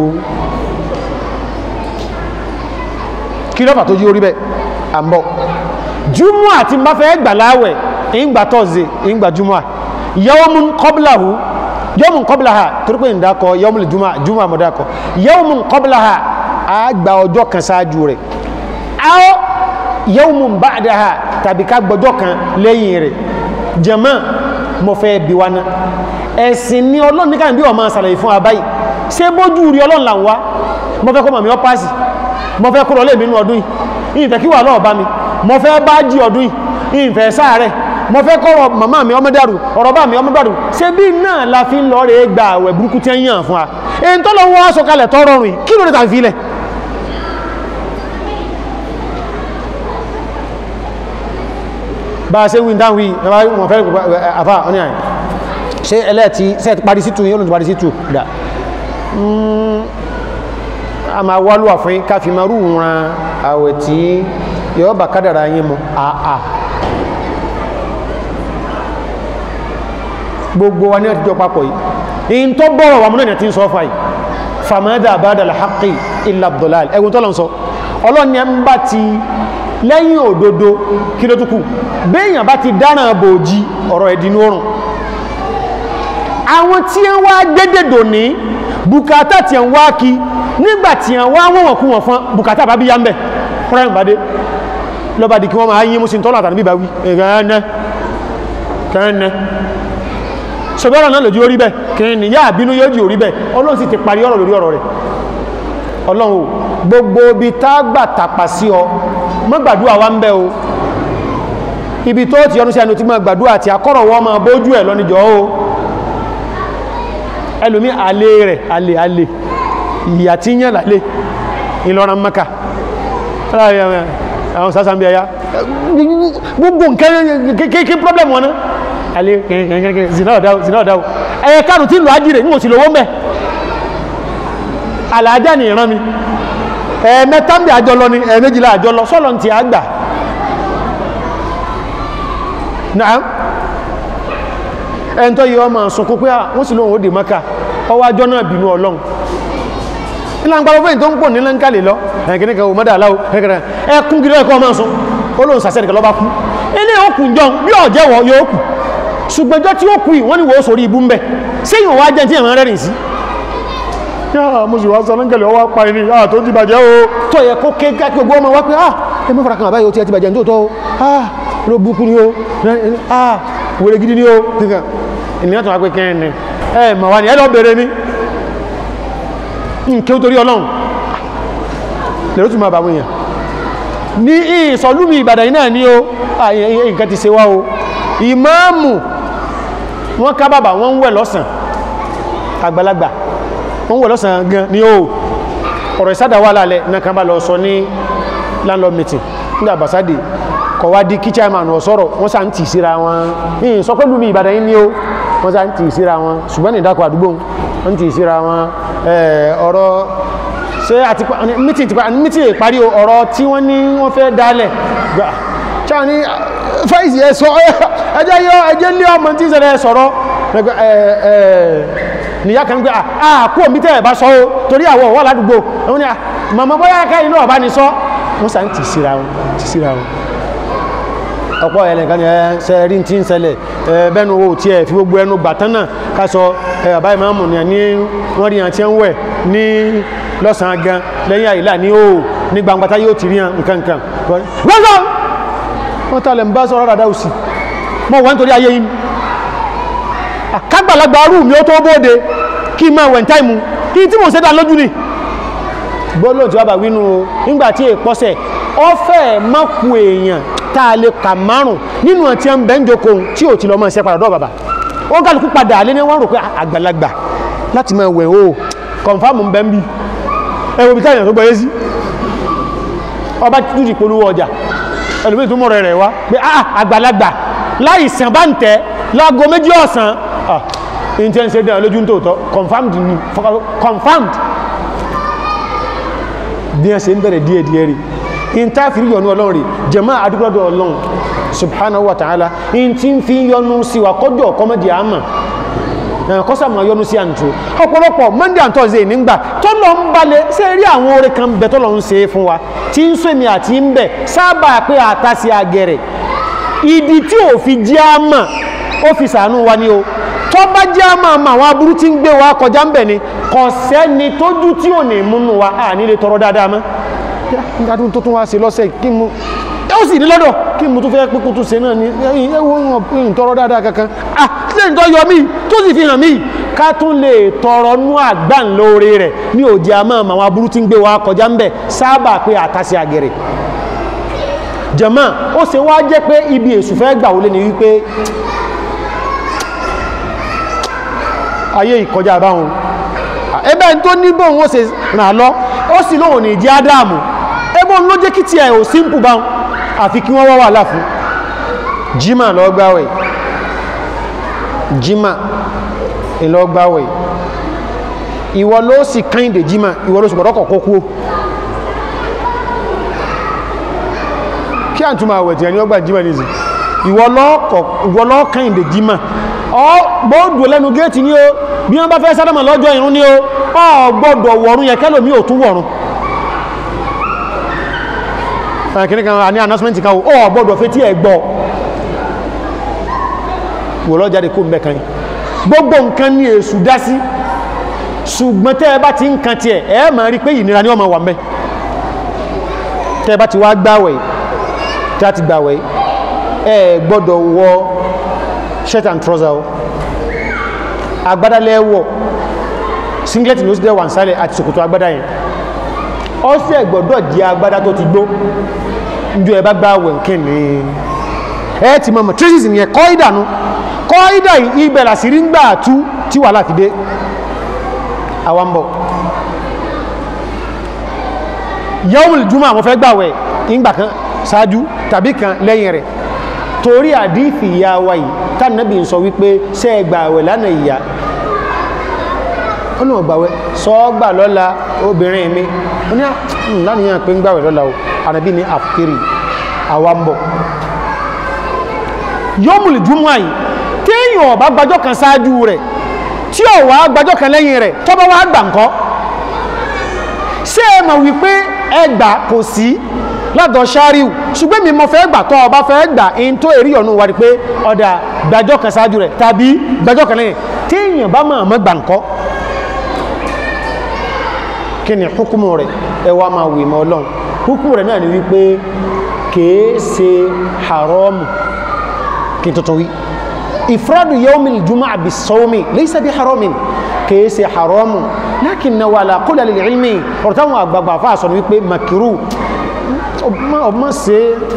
kí lọ́fà tó jí orí bẹ́ àmbọ̀ júmọ́ àti bá fẹ́ gbà láwẹ̀ ìgbà tọ́ọ̀zẹ̀ ìgbà júmọ́ yawmun qablahu yawmun qablaha torí pé ìdákọ yawmul juma juma mọ̀dákọ yawmun qablaha a gba ọjọ́ kan sáájú rẹ̀ aw yawmun ba'daha tàbí ká gbọjọ́ kan lẹ́yìn rẹ̀ jama mo fẹ́ bí wá ná ẹ̀sìn ní ọlọ́run níkà bí ọmọ sàlàyé fún abáyì ṣé bójú rí ọlọ́run là ń wá mo fẹ́ kọ́ mọ̀ mi ọ́ pàṣì mo fẹ́ kó lọ lé mi nínú ọdún yìí ìfẹ́ kí wà lọ́ọ̀ bá mi mo fẹ́ bá jí ọdún yìí ìfẹ́ sáàrẹ̀ mo fẹ́ kọ́rọ̀ màmá mi ọmọ dàrú ọ̀rọ̀ bá mi ọmọ dàrú ṣe bí náà la fi ń lọ rẹ̀ gba àwẹ̀ burúkú tí ń yàn fún wa èyí tó lọ wọ́n aṣọ kalẹ̀ tọrọ rìn kí ló dé tàbí filẹ̀ bá a ṣe wí dáhùn wí wọn fẹ́ àfà ọ́nì àyè ṣe ẹlẹ́ẹ̀tì ṣe ti parí sítù yóò lóun ti parí sítù dà a máa wá lùwà fún káfí máa rú ran àwẹ̀ tí yóò bá kádàrà yín mu àà gbogbo wa ní ọ̀tíjọ́ papọ̀ yìí in tó bọ́rọ̀ wà múnà ní àti ń sọ fà yìí famada badal haqqi illa abdullal ẹgbùn tọ́lọ̀ ń sọ ọlọ́ni ẹ ń bá ti lẹ́yìn òdodo kí ló túkù béèyàn bá ti dára bòjí ọ̀rọ̀ ẹ̀dínú oòrùn àwọn tí ń wá gbẹ́dẹ̀dò ní bùkátà tí ń wá kí nígbà tí ń wá wọ́n kú wọn fún bùkátà bá bí yá ń bẹ̀ fúnra bá dé lọ́ba di kí wọ́n máa yí mú sí tọ́lọ̀ àtàrí bíbá wí ẹ̀rẹ́ kẹ́ẹ̀ẹ́ ṣọgbọ́rọ̀ náà lójú orí bẹ́ kìí ní yá àbínú yóò jù orí bẹ́ ọlọ́run sì ti parí ọ̀rọ̀ lórí ọ̀rọ̀ rẹ̀ ọlọ́run o gbogbo ibi tá gbà tàpà sí ọ mọ́ gbàdúrà wá ń bẹ́ o ibi tó ti ọdún sí ẹnu tí mọ́ gbàdúrà àti akọ́rọ̀ wọ́n máa bójú ẹ̀ lọ́nìjọ́ o ẹlòmí alé rẹ̀ alé alé ìyà tí yẹn lálé ìlọrin maka àwọn sásán bí ẹyá gbogbo nǹkan kéèké problem wọn náà alé kẹ́kẹ́kẹ́ zina ọ̀dáwò zina ọ̀dáwò ẹ̀yẹ kánù tí lọ ájírè ní òsìlówó mẹ́ alájá ni ìran mi ẹ̀ẹ̀mẹ́ta ń bí àjọ lọ ni ẹ̀ẹ̀méjìlá àjọ lọ sọ́lọ́ ti àgbà náà ẹn tó yí ọmọ sunkún pé wọ́n sì lóhun ó dè maka ọwọ́ ajọ́ náà bínú ọlọ́run ilá ń gbáró fẹ́yìn tó ń pò ní lẹ́ńkàlè lọ ẹ̀kìníkà ò mọ́dà aláwọ̀ ẹkún gírí ẹkọ́ ọmọ sun ó lóhun sàṣẹ́ nìkan lọ́bá kú ilé òkú jọ bí ọ̀jẹ́wọ̀ yóò kù ṣùgbẹ́jọ́ tí ó kú yìí wọ́n ní wò ó sórí ibú ń bẹ̀ séyìn wá jẹ́ tí ẹ̀mọ́ rẹ́rìn sí yáà mo sì wá sọ lẹ́ńkàlè ọwọ́ pa ẹni yáà tó ti bàjẹ́ o tó yẹ kó ké ká kí ogbó ọmọ wá pé ah ẹ mọ́ fara kan àbáyé o ti ẹ ti bàjẹ́ ní tòótọ́ o ah ló búkú ni o ah wèrè gidi ni o nìkan ènìyàn tó wá pé kẹ́rin ni ẹ mọ̀ wá ní ẹ lọ bèèrè ní nkẹ́ torí ọlọ́run lèrò tún máa bà wọ́n èèyàn ní ìsọ̀lúmi ìbàdàn yìí náà ní o nǹkan ti ṣe wá o ìmáàmù wọ́n ká bàbà wọ́n ń wẹ̀ lọ́sàn àgbàlagbà wọ́n ń wẹ̀ lọ́sàn gan ní o ọ̀rọ̀ ìsádà wà lálẹ́ náà kan bá lọ sọ ní landlord meeting nígbà bàsádì kọ̀ wá di kí chairman ọ̀sọ́rọ̀ wọ́n sá ń tì síra wọn ní sọ pé lúmi ìbàdàn yìí ní o wọ́n sá ń tì síra wọn ṣùgbọ́n ní ìdákọ̀ àdúgbò wọ́n tì síra wọn ọ̀rọ̀ ṣe àti mítì ti mítì ìparí ọ̀rọ̀ tí wọ́n ní wọ́n fẹ́ dálẹ̀ gbà ṣáà ní fáìsì ẹ sọ ẹjẹ́ yọ ẹjẹ́ lé ọmọ tí ìṣẹ̀lẹ̀ sọ̀rọ̀ nìyá kan gbé àkó omi tẹ́ ẹ̀ bá sọ ó torí àwọ̀ wà ládùúgbò wọ́n ní màmá bóyá ká inú ọ̀bá ni sọ wọ́n sá ń tì síra wọn tì síra wọn ọ̀pọ̀ ẹ̀lẹ́kan ni ẹ ṣe rí tí ń ṣẹlẹ̀ bẹ́nu owó tí ẹ fi gbogbo ẹnu gbàtán náà ká sọ bàbá ìmáàmù ní ní wọ́n rí àti ń wẹ̀ ní lọ́sàn-án gan lẹ́yìn àìlà ní ó ní gbangbata yóò ti rí hàn nkankan wọ́n wọ́n tààlẹ̀ ń bá sọ́rọ̀ rádá òsì mọ́ wọ́n torí ayé yìí kágbàlagbà rú mi ó tó bóde kí máa wẹ̀ táìmù kí tí mo ṣe dá lójú ni gbọ́lọ̀ tí wọ́n bá wínú nígbà tí èpọ́sẹ̀ ọfẹ́ mọ́kù èèyàn tá a lè kà márùn nínú àti ẹ̀ ń bẹ́ ń jókòó tí ò ti lọ mọ́ ṣe padà dọ́ bàbá ó kálukú padà lé ní wọ́n rò pé àgbàlagbà láti máa wẹ̀ o kọ̀nfàmù ń bẹ́ ń bí ẹwọ́ bí táyà tó gbọ́ yé sí ọba títú ti polówó ọjà ẹlòmí tó mọ̀rọ̀ rẹ̀ wá pé àgbàlagbà láì sàn bá ń tẹ́ láago méjì ọ̀sán in tí ń ṣe dáa lójú tòótọ́ confirmed ni confirmed bí wọ́n ṣe ń bẹ̀rẹ̀ díẹ̀ díẹ̀ rí in tá fi yọnu ọlọ́run rí jẹ̀mọ́ àdúgbọ́dọ̀ ọlọ́run subhanahu wa ta'ala in tí ń fi yọnu sí wa kọjọ́ kọmọdé àmà kọ́sà máa yọnu sí àǹtó ọ̀pọ̀lọpọ̀ monday and thursday nígbà tọ́lọ̀ ń balẹ̀ ṣe rí àwọn oore kan bẹ tọ́lọ̀ ń ṣe fún wa tí ń sèmi àti ń bẹ̀ sábà pé àtàsí agẹrẹ ìdí tí ò fi jẹ́ àmà ó fi sàánú wa ní o tó bá jẹ́ àmà àmà àwọn aburú tí ń gbé wa kọjá ń bẹ̀ ni kò sẹ́ni tójú tí ò ní múnú wa à nílé tọrọ dáadáa mọ́ nígbà tó tún wá sí lọ́sẹ̀ kí mu ó sì ní lọ́dọ̀ kí mo tún fẹ́ pé kó tún ṣe náà ní ẹwọ́ ìtọrọ dáadáa kankan ah ṣe ń tọ́ yọ mí tó sì fi hàn mí ká tún lè tọrọ nú àgbà ńlóore rẹ̀ ní òjì àmọ́ àwọn aburú tí ń gbé wa kọjá ń bẹ̀ sábà pé àtàsí àgẹ̀rẹ̀ jẹ̀mọ́ ó ṣe wá jẹ́ pé ibi èṣù fẹ́ gbà wọlé ni wípé ayé ìkọjá báwọn ẹbẹ́ tó ní bóun ó ṣe ràn lọ ó sì lóhùn ní ìdí ádámù ẹgbọ́n ló jẹ́ kí tí ẹ̀ ò símpù báwọn àfi kí wọ́n wá wà láfún jímà lọ gbáwẹ̀ jímà ìlọ gbáwẹ̀ ìwọ ló sì kẹ́yìndé jímà ìwọ ló sì gbọ́dọ̀ kọ̀kọ́ kú kí à ń túnmà àwẹ̀ tí ẹni ọgbà jímà nìsí ìwọ lọ kẹ́yìndé jímà ọ gbọ́dọ̀ lẹ́nu géètì ní o bí wọ́n bá fẹ́ sádọ́mà lọ́jọ́ ìrún ní o ọ gbọ́dọ̀ wọ̀rún yẹ kẹ́lòmí ò tún wọ̀rún kìnnì kan ní announcement kan ó gbọ́dọ̀ fẹ́ tí ẹ gbọ́ wò lọ jáde kó mẹ́kan yìí gbogbo nǹkan ní èsù dá sí ṣùgbọ́n tẹ́ ẹ bá ti ń kan tiẹ̀ ẹ máa rí pé ìnira ni ọmọ wà mẹ́ tẹ́ ẹ bá ti wá gbàwẹ̀ tí a ti gbàwẹ̀ ẹ gbọ́dọ̀ wọ shirt and trouser o agbádá lẹ́wọ̀ singlet ní ó sì dẹ́ wà ń sálẹ̀ àti ṣòkòtò agbádá yẹn ó sì ẹ̀gbọ́dọ̀ di agbádá tó ti gbó njọ ẹ bá gbá wẹ̀nkẹ́ ní ẹ ti mọ̀ matrices ni ẹ kọ́ ìdànú kọ́ ìdà ibẹ̀ làsìrí ń gbà tú tí wà láti dé àwọn bọ̀ yawmul juma àwọn fẹ́ gbàwẹ̀ ìgbà kan ṣáájú tàbí kan lẹ́yìn rẹ̀ torí àdífì ìyá wa yìí tánàbí ń sọ wípé ṣe é gbàwẹ̀ lánàá ìyá ó náà gbàwẹ̀ sọ gbà lọ́la obìnrin mi ó ní lánìyàn pé ń gbàwẹ̀ lọ́la o ànàbí ní àfikiri àwọn bọ̀ yawmul juma yìí téèyàn ọ̀bá gbàjọ́ kan ṣáájú rẹ̀ tí ó wá gbàjọ́ kan lẹ́yìn rẹ̀ tó bá wá gbà ńkọ́ ṣé ẹ mọ̀ wípé ẹgbà kò sí lọ́dọ̀ ṣáríù ṣùgbọ́n mi mọ̀ fẹ́ gbà tó ọba fẹ́ gbà in tó èrí ọ̀nà wà ní pé ọ̀dà gbàjọ́ kan ṣáájú rẹ̀ tàbí gbàjọ́ kan lẹ́yìn téèyàn bá máa mọ́ gbà ńkọ́ kí ni hukumu rẹ̀ ẹ wá máa wì mọ́ ọlọ́run hukumu rẹ̀ náà ni wípé kèé ṣe haramu kí n tuntun wí ifradu yawmil juma'a bisawmi laysa bi haramin kìí ṣe haramu lakinnahu ala qawli al-ilmi ọ̀rọ̀ táwọn àgbàgbà fà sọ wípé makiru ọmọ ṣe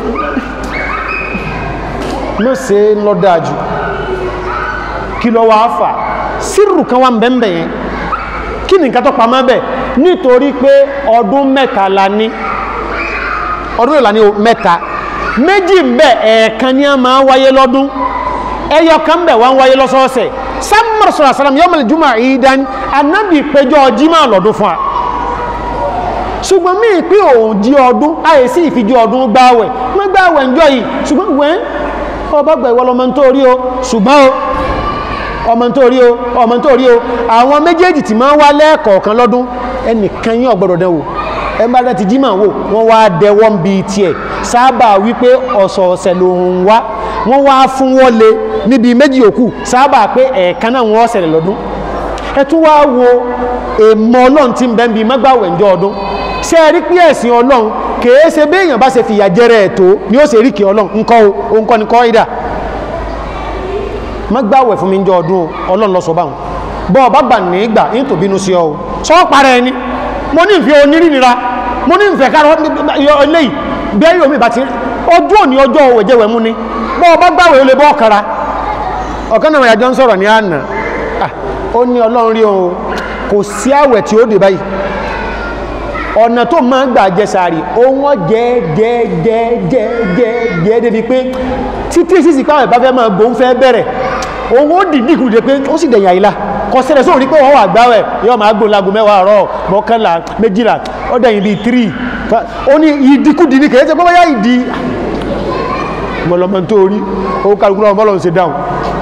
mọ́ ṣe lọ́dájú kí lọ wá fà sírù kan wà ń bẹ̀m̀bẹ̀ yẹn kí ni nǹkan tó pa mọ́ bẹ̀ nítorí pé ọdún mẹ́ta la ní ọdún ìlànà mẹ́ta méjì ń bẹ ẹ̀ẹ̀kan ní a máa wáyé lọ́dún ẹyọ kan bẹ̀ wá ń wáyé lọ́sọ́ọ̀sẹ̀ sámúr sọ̀rọ̀ sàlám yọmọ ìjùmọ̀ ìdán anábì péjọ jímọ̀ lọ́dún fún wa ṣùgbọ́n mí pé òun jí ọdún àìsí ìfijú ọdún gbáwẹ̀ wọ́n gbáwẹ̀ ńjọ́ yìí ṣùgbọ́n wẹ́n ọba gbà ìwọ lọmọ tó rí o ṣùgbọ́n o ọmọ tó rí o ọmọ tó rí o àwọn méjèèjì tí máa ń wá lẹ́ẹ̀kọ̀ọ̀kan lọ́dún ẹnìkan yín ọ̀gbọ́dọ̀ dánwò ẹ bá dá ti jímọ̀ wò wọ́n wá dẹwọ́ ń bi tiẹ̀ sábà wípé ọ̀sọ̀ọ̀sẹ̀ lòun wá wọ́n wá fún wọ́n lé níbi méjì òkú sábà pé ẹ̀ẹ̀kan náà wọ́n ṣẹlẹ̀ lọ́dún ẹ tún wá wo èèmọ̀ ọlọ́run tí ń bẹ́ ń bi mọ́gbàwẹ̀ ǹjọ́ ọdún ṣé ẹ rí pé ẹ̀sìn ọlọ́run kèé ṣe béèyàn bá ṣe fìyà jẹrẹ ẹ̀ tó ni ó ṣe rí kí ọlọ́run ńkọ́ o òun kọ́ ni kọ́ ìdà mọ́gbàwẹ̀ fún mi ǹjọ́ ọdún o ọlọ́run lọ sọ báwọn bọ́ ọ bá gbà ní ìgbà ní tòbí inú sí ọ o sọ parẹ́ ẹni mo ní ìfẹ́ onírìnira mo ní ìfẹ́ káàrọ̀ eléyìí bẹ́ẹ̀ yóò mi bá ti ọjọ́ òní ọjọ́ òwèjẹ́wẹ̀ mú ni bọ́ ọba gbáwẹ̀ ó lè bọ́ ọ̀kara ọ̀kan náà ìyàjọ́ ń sọ̀rọ̀ ní àná ó ní ọlọ́run rí ohun kò sí àwẹ̀ tí ó dé báyìí ọ̀nà tó máa ń gbà jẹ sàárì ohun jẹ́ jẹ́ jẹ́ jẹ́ jẹ́ jẹ́ débi pé títí sí sí pàwẹ̀ bá fẹ́ máa gbóhùn fẹ́ bẹ̀rẹ̀ ohun ó dìdí kùdé pé ó sì dẹ̀yìn àìlá kọ sẹ́rẹ̀ sóò rí pé wọ́n wà gbáwẹ̀ yóò máa gbó lago mẹ́wàá àárọ̀ mọ́kànlá méjìlá ó dẹ̀yìn bíi tírì ó ní ìdíkùdì ní kèé ṣe pé bóyá ìdí mọ̀lọ́mọ tó rí ó kálukú náà mọ́lọ́n ṣe dáhùn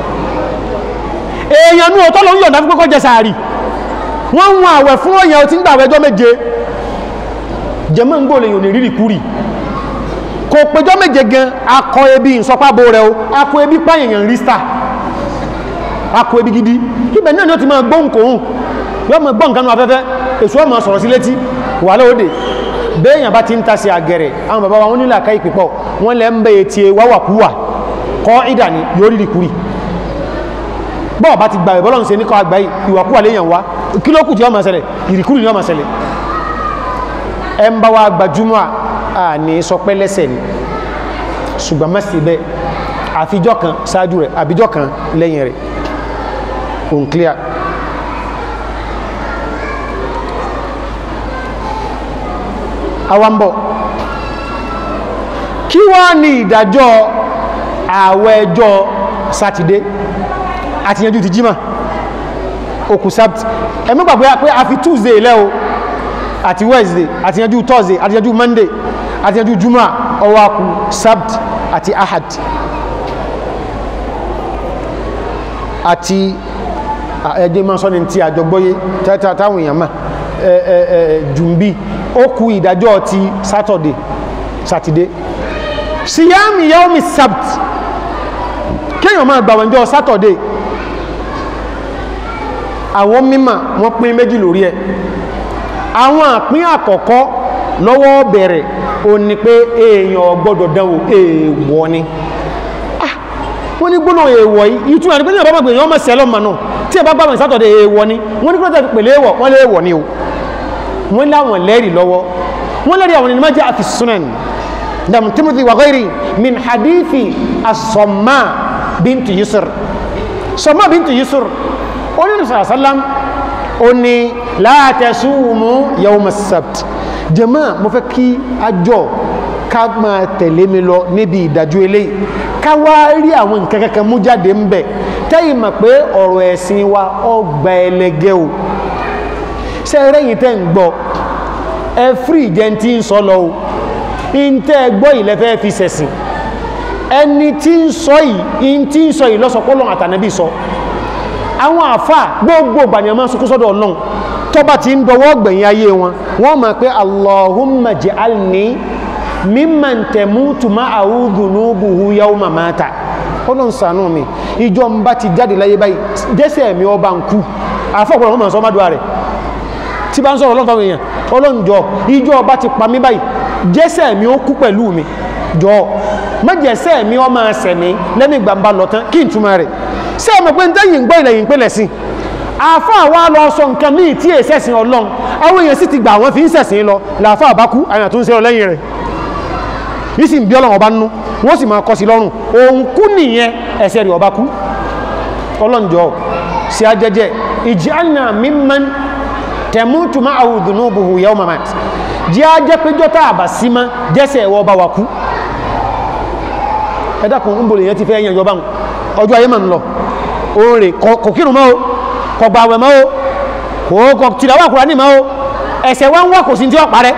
èèyàn ní ọ̀tọ́ ló ń yọ̀ǹda fún kọ́kọ́ jẹ sàárì wọ́n ń wọn àwẹ̀ fún òyìn tí ń gbà àwẹ̀jọ́ méje jẹmọ́ ń gbòòlè yòó ní rírì kúrì kò péjọ́ méje gan akọ ebi ìsọpábo rẹ o akọ ebi páyẹ̀yàn rí star akọ ebi gidi ibẹ̀ náà ni ó ti máa gbóhùn kòhùn yóò máa gbọ́ nǹkan nù afẹ́fẹ́ èso ọmọ sọ̀rọ̀ sí létí wà lóde béèyàn bá ti ń tasí àgẹ̀rẹ̀ àwọn bàbá wa wọn nílò àká ìpìpọ̀ wọn lẹ́ ń bẹ etí wáwàkúwà kọ́ ìdà ni yóò rí kúrì bọ́ọ̀ bá ti gbà ẹ̀ bọ́lọ́n ṣe ní kọ́ àgbà ìwàkúwà léèyàn wá kí ló kù tí ó máa ṣẹlẹ̀ ìrìkúrì ni ó máa ṣẹlẹ̀ ẹ ń bá wa gbajúmọ̀ à ní sọ pé lẹ́sẹ̀ ni ṣùgbọ́n má sí bẹ́ẹ̀ àfijọ́ kan ṣáájú rẹ̀ àbíjọ́ kan lẹ́yìn rẹ̀ òun clear awambo kí wá ní ìdájọ́ àwẹ̀ ẹjọ́ sátidé àti yanjú ti jímà òkú sábt ẹmọ́ gbàgbé pé a fi tuesday lẹ́ o àti wednesday àti yanjú thursday àti yanjú monday àti yanjú juma ọwọ́ akú sábt àti ahad àti ẹgbẹ́ máa sọ́ni tí àjọgbóyé táwọn èèyàn máa jùmbí ó kú ìdájọ́ ti saturday saturday síyámi yaomi sabt kéèyàn máa gbàwọn ìjọ saturday àwọn mímọ̀ wọ́n pín méjì lórí ẹ̀ àwọn àpín àkọ́kọ́ lọ́wọ́ bẹ̀rẹ̀ o ní pé èèyàn gbọ́dọ̀ dánwò èèwọ̀ ni wọ́n ní gbóná èèwọ̀ yìí ìtumọ̀ ní pé ní ọ̀bá gbẹ̀yàn ọmọ sẹ́lọ̀ mọ̀ náà tí ẹ bá gbàwọn saturday èèwọ̀ ni wọ́n ní kí wọ́n tẹ̀ pèlè èèwọ̀ wọ́n lé èèwọ̀ ni o wọ́n láwọn lẹ́rì lọ́wọ́ wọ́n lẹ́rì àwọn ènìyàn jẹ́ àfi sunan dam timothy wa ghairi min hadithi asọ́mà bintu yusur sọ́mà bintu yusur onírin sàrásálám ó ní la tasumu yawm as-sabt jàmáà mo fẹ́ kí àjọ ká máa tẹ̀lé mi lọ níbi ìdájọ́ eléyìí ká wá rí àwọn nǹkan kankan mú jáde ń bẹ̀ tẹ́yìn mọ̀ pé ọ̀rọ̀ ẹ̀sìn wa ọgbà ẹlẹgẹ́ o ṣe rẹ́yìn tẹ́ ń gbọ́ ẹ fírí jẹ́ tí ń sọ lọ o in tẹ́ gbọ́ ilẹ̀ fẹ́ fi sẹ̀sìn ẹni tí ń sọ yìí in tí ń sọ yìí lọ́sọpọ́lọ́ àtànẹ́bí sọ àwọn àfà gbogbo gbànyàmọ́ sọkú sọ́dọ̀ ọlọ́run tọ́ba ti ń dọwọ́ gbẹ̀yìn ayé wọn wọ́n mọ̀ pé allahumma ja'alni mimman tamutu ma'ahu dhunubuhu yawma mata ọlọ́run ṣàánú mi ìjọ ń bá ti jáde láyé báyìí jẹ́sẹ̀ mi ọba ń kú àfọ́pọ̀lọ́ mọ̀ sọ́mọ́dúwà rẹ̀ tí bá ń sọ̀rọ̀ ọlọ́run fáwọn èèyàn ọlọ́run jọ ìjọ ọba ti pa mí báyìí jẹ́sẹ̀ mi ó kú pẹ̀lú mi jọ mẹ́jẹsẹ̀ mi ọ máa sẹ̀mí lẹ́mí gbàmbá lọ tán kí n túmọ̀ rẹ̀ ṣé ọmọ pé ń tẹ́yìn gbọ́ ilẹ̀ yìí pẹ́lẹ̀ sí àfa àwa lọ sọ nǹkan míì tí èsì ẹ̀sìn ọlọ́run àwọn èèyàn sì ti gbà wọ́n fi ń sẹ̀sìn lọ làáfà àbákú àyàn tó ń ṣe ọ lẹ́yìn rẹ̀ yìí sì ń bí ọlọ́run ọba nú wọ́n sì máa kọ́ sí lọ́rùn òun kú nìyẹn ẹsẹ̀ rẹ̀ ọba kú ọlọ́njọ́ sí ajẹ́jẹ́ ìjánà mímán tẹ̀mútù máa àwùdùnú buhu yau mamat jẹ́ ajẹ́ péjọ́ tá àbà sí má jẹ́sẹ̀ ẹ̀wọ́ ọba wà kú ẹ̀dàkùn ń bòlè yẹn ti fẹ́ yẹn yọba ọjọ́ ayé mà ń lọ oòrè kò kírun mọ́ o kò gbàwẹ̀ mọ́ o kò tìlàwà Kùránì mọ́ o ẹ̀sẹ̀ wá ń wá kò sí tí ó parẹ́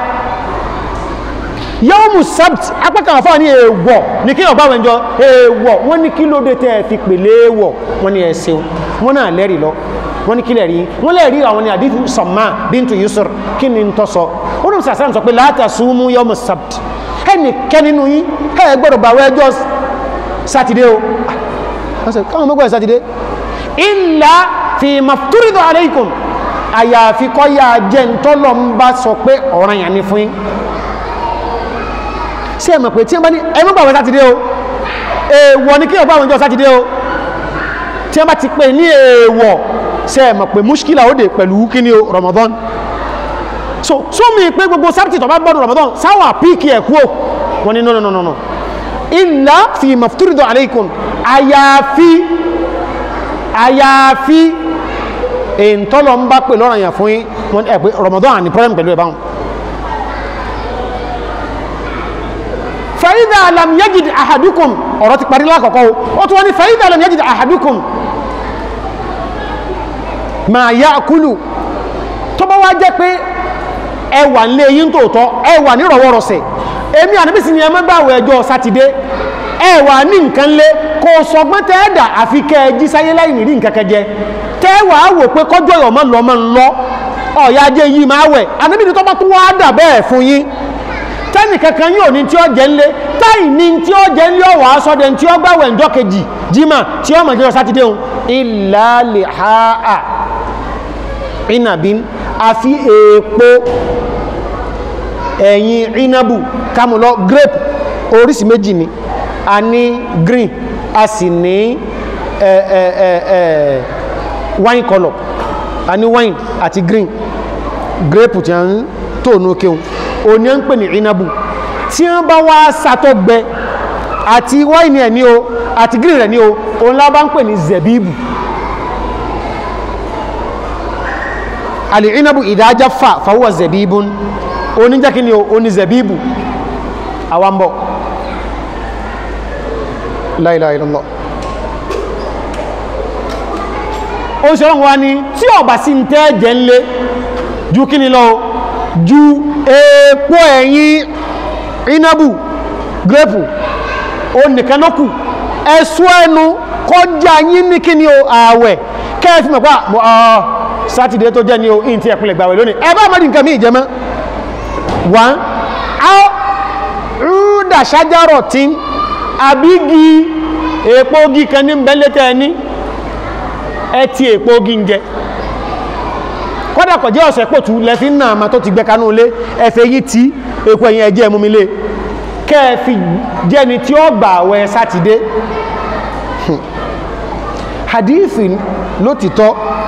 yawmu sabt apákan àfáà ní èèwọ̀ ní kí ọ̀bá wẹ̀njọ èèwọ̀ wọ́n ní kí ló dé tẹ́ fi pèlè èèwọ̀ wọ́n ní ẹ̀ṣẹ̀ wọ́n náà lẹ́rìí lọ wọ́n ní kí lẹ́rìí wọ́n lẹ́rìí àwọn ní àdífù Samma bintu Yusr kí ni ń tọ́ sọ ó ní sàṣà sọ pé la tasumu yawmu sabt ẹnì kẹ́ nínú yín ẹ gbọ́dọ̀ bá wẹ́jọ́ sátidé o káwọn mọ́gbọ́n sátidé illa fi mafturidu alaykum àyàfi kọ́ yá jẹ́ ń tọ́lọ́ ń bá sọ pé ọ̀ranyàn ni fún yín sí ẹ̀mọ̀ pé tí wọ́n bá ní ẹmú gbàwẹ̀ sátidé o èèwọ̀ ní kí ọgbà àwọn ìjọ sátidé o tí wọ́n bá ti pè ní èèwọ̀ sí ẹ̀mọ̀ pé múṣkílà ó dé pẹ̀lú kí ni o Ramadan so so mi pé gbogbo sábtì tó bá gbọ́dọ̀ Ramadan sáwà píìkì ẹ̀ kú o wọ́n ní no no no no illa fi mafturidu alaykum àyàfi àyàfi èntọ́lọ́ ń bá pè lọ́rọ̀ yàn fún yín wọ́n ẹ̀ pé Ramadan àní problem pẹ̀lú ẹ̀ báwọn fàídà alam yajid ahadukum ọ̀rọ̀ ti parí lákọ̀ọ́kọ́ ó tún wọ́n ni fàídà alam yajid ahadukum ma ya'kulu tó bá wá jẹ́ pé ẹwà nílé yín tòótọ́ ẹwà ní rọ̀wọ́rọ̀sẹ̀ èmi àníbísí ni ẹmọ́ gbà ẹjọ́ sátidé ẹwà ní nǹkan lé kò sọgbọ́n tẹ́ẹ̀dà àfi kẹ́ jí sáyé láì rí nǹkan kẹjẹ tẹ́wà wò pé kọjọ́ ọmọ lọ́mọ lọ ọ̀yá ajé yìí máa wẹ̀ àníbí ni tó bá tún wá dà bẹ́ẹ̀ fún yín tẹ́nì kankan yóò ní tí ó jẹ́ ńlé táì ní tí ó jẹ́ ńlé ọ̀wà asọ́dẹ̀ tí ó gbàwẹ̀ ǹjọ́ kejì jímà tí ó mọ̀ jẹ́ sátidé ohun illa lihaa inabin àfi èèpo ẹ̀yìn inabu kamulọ grape oríṣi méjì ni a ní green a sì ní ẹ ẹ ẹ ẹ wine colour a ní wine àti green grape tí a ń tóònù kéhùn òní ń pè ní ìnabu tí wọ́n bá wá sàtọ́ gbẹ àti wáìnì ẹ̀ ní o àti gírì rẹ̀ ní o òun lábá ń pè ní zẹ̀bíbù àlè ìnabu ìdájá fà fàwọ́ zẹ̀bíbù oníjẹ́ kí ni o oní zẹ̀bíbù àwambọ̀ la ilaha illallah ó ń ṣe ọ̀rọ̀ wa ni tí ọ̀bà sí ń tẹ́ jẹ́ ńlé ju kí ni lọ ju èèpo ẹ̀yìn inabu grape o nìkan ló kù ẹ̀sùn ẹnu kọjá yín ní kí ni o ààwẹ̀ kẹ́ẹ̀fì mọ̀ pá ọ̀ sátidé tó jẹ́ ni o in ti ẹ̀kùnlẹ̀ gbàwẹ̀ lónìí ẹ bá mọ́dí nǹkan mí ìjẹmọ́ wọ́n á rúdà ṣájárọ̀ tí àbígi èèpo ogi kan ní bẹ́lẹ́tẹ̀ ẹni ẹ ti èèpo ogi ń jẹ kọ́dà kọ̀ jẹ́ ọ̀sẹ̀ pòtù lẹ́fí ń náà ma tó ti gbẹ kanú lé ẹfẹ́ yí tí èkó ẹ̀yìn ẹjẹ́ mú mi lé kẹ́ẹ̀fì jẹ́ni tí ó gbà àwẹ̀ sátidé hadithi ló ti tọ́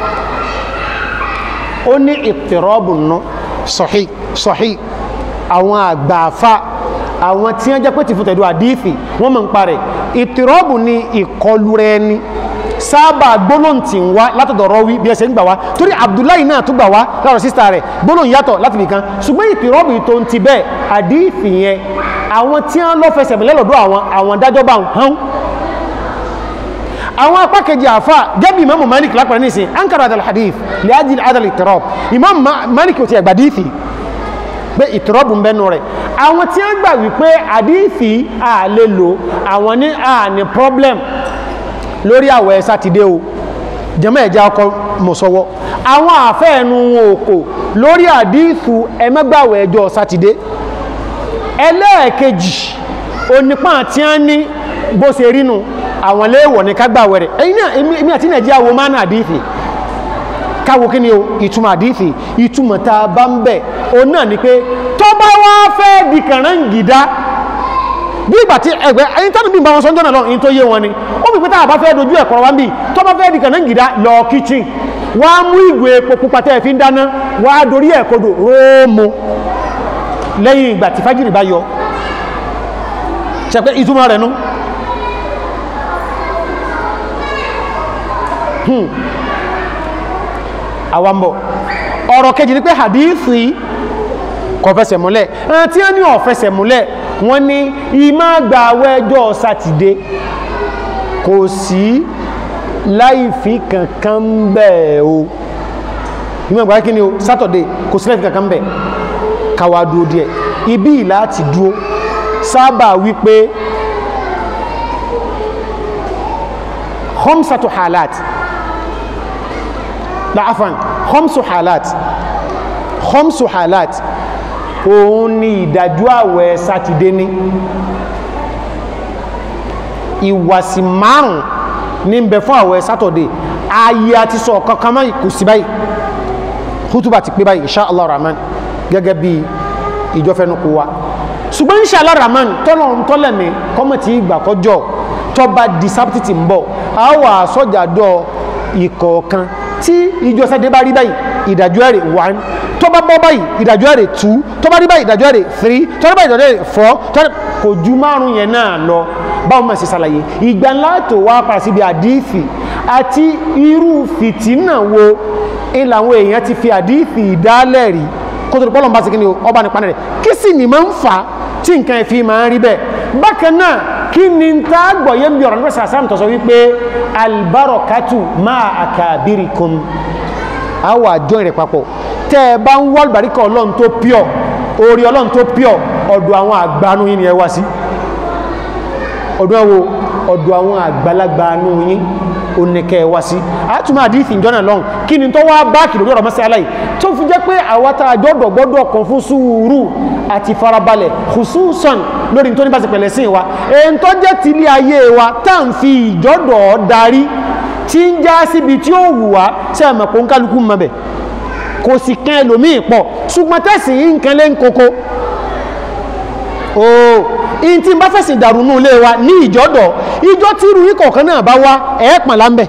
ó ní ìtìrọ́bù ná sọ̀hí sọ̀hí àwọn àgbààfà àwọn tí wọ́n jẹ́ pé ti fún tẹ̀dú hadithi wọ́n mọ̀ ń parẹ̀ ìtìrọ́bù ni ìkọlù rẹ̀ ni sábà gbólóhùn tí ń wá látọ̀dọ̀ rọ́wí bí ẹsẹ̀ ń gbà wá torí abdullahi náà tún gbà wá láàrọ̀ sísá rẹ̀ gbólóhùn yàtọ̀ láti nìkan ṣùgbọ́n ìtìrọ́bù tó ń ti bẹ́ẹ̀ àdífì yẹn àwọn tí wọ́n lọ́ fẹsẹ̀ mọ́lẹ́ lọ́dọ̀ àwọn àwọn dájọ́ bá ń hán àwọn apá kejì àfà gẹ́bí imamu malik lápẹ̀rẹ̀ ní ìsìn ankara adal hadith lè ájìl adal ìtìrọ́b imam malik ò ti ẹ̀gbà dífì pé ìtìrọ́bù ń bẹ́nu rẹ̀ àwọn tí wọ́n gbà wípé àdífì à lè lò àwọn ní à ní problem lórí àwẹ̀ sátidé o jẹ́mọ́ ẹ̀já ọkọ̀ mọ̀sọ́wọ́ àwọn àfẹ́ẹ̀nu òkò lórí àdífù ẹmẹ́gbàwẹ̀ ẹjọ́ sátidé ẹlẹ́ẹ̀kejì onípa tí a ní bó ṣe rínú àwọn léèwọ̀ ní kágbàwẹ̀ rẹ̀ ẹ̀yìn náà èmi àti nàìjíríà wo máa ń àdífì káwo kí ni o ìtumọ̀ àdífì ìtumọ̀ tá a bá ń bẹ̀ o náà ni pé tó bá wá fẹ́ di kànáńgìdá bí ìgbà tí ẹgbẹ́ ẹni tánà bí n bá wọn sọ́njọ́ náà lọ in tó yé wọn ni ó bí pẹ́tà àbá fẹ́ dojú ẹ̀kọ́ wa ń bì tó bá fẹ́ di kànáńgìdá lọ kíchìn wá mú ìgò epo pupa tẹ́ fi ń dáná wá dorí ẹ̀kọ́dọ̀ róòmù lẹ́yìn ìgbà tí fájìrì bá yọ ṣẹpẹ́ ìtumọ̀ rẹ̀ nú àwambọ̀ ọ̀rọ̀ kejì ní pé hadithi kò fẹsẹ̀ múlẹ̀ ẹni tí wọ́n ní ó fẹsẹ̀ múlẹ̀ wọ́n ní ìmá gba àwẹ́jọ́ sátidé kò sí láìfí kankan bẹ́ẹ̀ o ìmá gba kí ni o sátọ̀dé kò sí láìfí kankan bẹ́ẹ̀ káwà dúó díẹ̀ ibi láti dúó sábà wípé khamsatu halat la afan khamsu halat khamsu halat òun ni ìdájú àwẹ̀ sátidé ní ìwàsí márùn ní ń bẹ fún àwẹ̀ sátọ̀dé ayé àti sọ kankan máa kò sí báyìí kútùbà ti pé báyìí insha Allah rahman gẹ́gẹ́ bí ìjọfẹ́nukú wa ṣùgbọ́n insha Allah rahman tọ́lọ̀ ń tọ́lẹ̀ mi kọ́mọ̀tì ìgbà kọjọ́ tọba di sábtìtì ń bọ̀ a wà sọ́jàdọ̀ ìkọ̀ọ̀kan tí ìjọ sẹ́dé bá rí báyìí ìdájọ́ ẹ̀rẹ̀ one tó bá bọ́ báyìí ìdájọ́ ẹ̀rẹ̀ two tó bá rí báyìí ìdájọ́ ẹ̀rẹ̀ three tó rí báyìí ìdájọ́ ẹ̀rẹ̀ four tó rí kò ju márùn yẹn náà lọ báwọn máa ṣe ṣàlàyé ìgbà ńlá tó wá padà síbi àdífì àti irú fìtínà wo ń làwọn èèyàn ti fi àdífì ìdálẹ̀ rí kó tó pọ́lọ̀ bá sí kí ni ọba nípa rẹ̀ kí sì ni máa ń fà tí nǹkan ẹ̀fí máa ń rí bẹ́ẹ̀ bákan náà kí ni ń tá gbọ̀yé bí ọ̀rọ̀ nípa sàásàm tọ́sọ wípé albarokatu máa àkàbírikum àwọ̀ àjọ ìrẹ̀ papọ̀ tẹ́ ẹ bá ń wọ́ àlùbáríkà ọlọ́run tó pure orí ọlọ́run tó pure ọ̀dọ̀ àwọn àgbánú yín ni ẹ wá sí ọ̀dọ̀ ẹwọ ọ̀dọ̀ àwọn àgbàlagbánú yín oníkẹ́ ẹ wá sí àtúmọ̀ àdífì ìjọ́nà lọ́hùn kí ni tó wá báàkì lórí ọ̀rọ̀ mọ́sí aláì tó fi jẹ́ pé àwátá àjọ́dọ̀ gbọ́dọ̀ kan fún sùúrù àti farabalẹ̀ khususan lórí tó ní bá ti pẹ̀lẹ̀ sí wa èyí tó jẹ́ ti ilé ayé wa tá ń fi ìjọ́dọ̀ darí tí ń já síbi tí ó wù wá sí àmọ̀pọ̀ ń kálukú mọ́bẹ̀ kò sì kan ẹlòmíì pọ̀ ṣùgbọ́n tẹ̀sí nǹkan lé ń koko ooo in tí n bá fẹ̀sìn dàrú nù ilé wa ní ìjọ́dọ̀ ìjọ tí irú yín kọ̀ọ̀kan náà bá wá ẹ̀ẹ́pọ̀n láńbẹ̀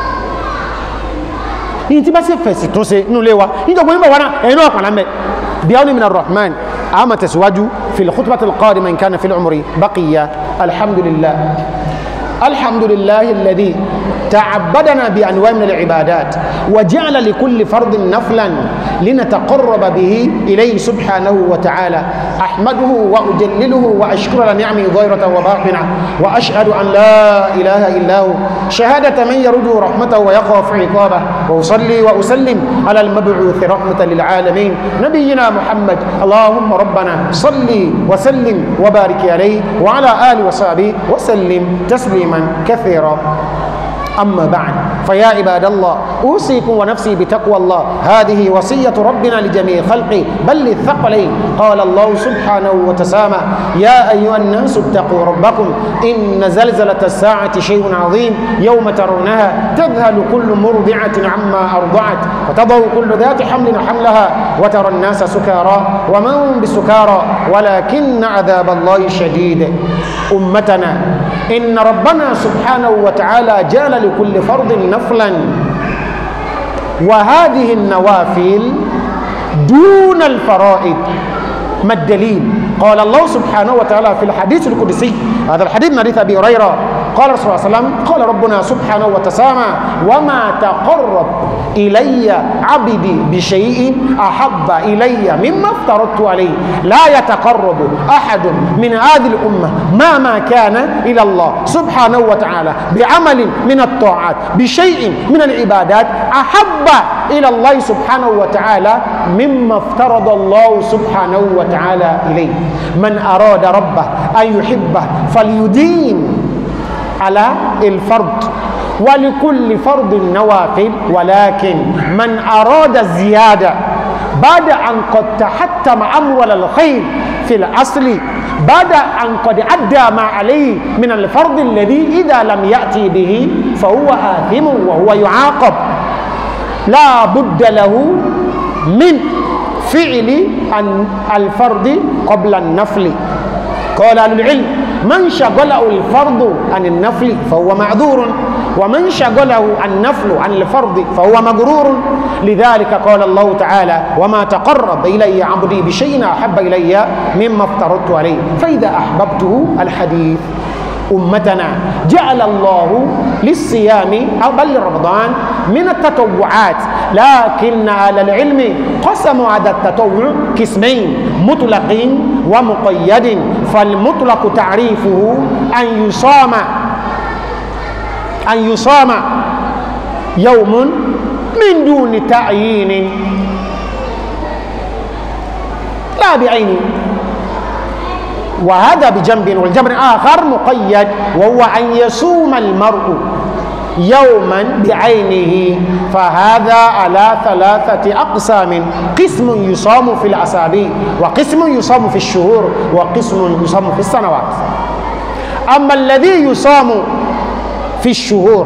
in tí bá sì fẹ̀sì tún ṣe nù ilé wa ìjọba yín bá wá náà ẹ̀ẹ́nú ọ̀pọ̀n láńbẹ̀ bí àwọn min ar-rahman àmà tẹ̀síwájú fil khutbati al-qadima in kana fil umri baqiya alhamdulillah alhamdulillah alladhi تعبدنا بأنواع من العبادات وجعل لكل فرض نفلا لنتقرب به إليه سبحانه وتعالى أحمده وأجلله وأشكر لنعمه ظاهرة وباطنة وأشهد أن لا إله إلا هو شهادة من يرجو رحمته ويخاف عقابه وأصلي وأسلم على المبعوث رحمة للعالمين نبينا محمد اللهم ربنا صل وسلم وبارك عليه وعلى آله وصحبه وسلم تسليما كثيرا أما بعد فيا عباد الله أوصيكم ونفسي بتقوى الله هذه وصية ربنا لجميع خلقه بل للثقلين قال الله سبحانه وتسامى يا أيها الناس اتقوا ربكم إن زلزلة الساعة شيء عظيم يوم ترونها تذهل كل مرضعة عما أرضعت وتضع كل ذات حمل حملها وترى الناس سكارى وما هم بسكارى ولكن عذاب الله شديد أمتنا إن ربنا سبحانه وتعالى جعل لكل فرض نفلا وهذه النوافل دون الفرائض ما الدليل قال الله سبحانه وتعالى في الحديث القدسي هذا الحديث من حديث أبي هريرة قال رسول الله صلى الله عليه وسلم قال ربنا سبحانه وتسامى وما تقرب إلي عبدي بشيء أحب إلي مما افترضت عليه لا يتقرب أحد من هذه الأمة ما ما كان إلى الله سبحانه وتعالى بعمل من الطاعات بشيء من العبادات أحب إلى الله سبحانه وتعالى مما افترض الله سبحانه وتعالى إليه من أراد ربه أن يحبه فليدين على الفرض ولكل فرض نوافل ولكن من أراد الزيادة بعد أن قد تحتم أمر الخير في الأصل بعد أن قد أدى ما عليه من الفرض الذي إذا لم يأتي به فهو آثم وهو يعاقب لا بد له من فعل الفرض قبل النفل قال أهل العلم من شغله الفرض عن النفل فهو معذور ومن شغله النفل عن الفرض فهو مغرور لذلك قال الله تعالى وما تقرب إلي عبدي بشيء أحب إلي مما افترضت عليه فإذا أحببته الحديث أمتنا جعل الله للصيام أو بل رمضان من التطوعات لكن على العلم قسموا هذا التطوع قسمين مطلق ومقيد فالمطلق تعريفه أن يصام أن يصام يوم من دون تعيين لا بعينه وهذا بجنب والجنب آخر مقيد وهو أن يصوم المرء يوما بعينه فهذا على ثلاثة أقسام قسم يصام في الأسابيع وقسم يصام في الشهور وقسم يصام في السنوات أما الذي يصام في الشهور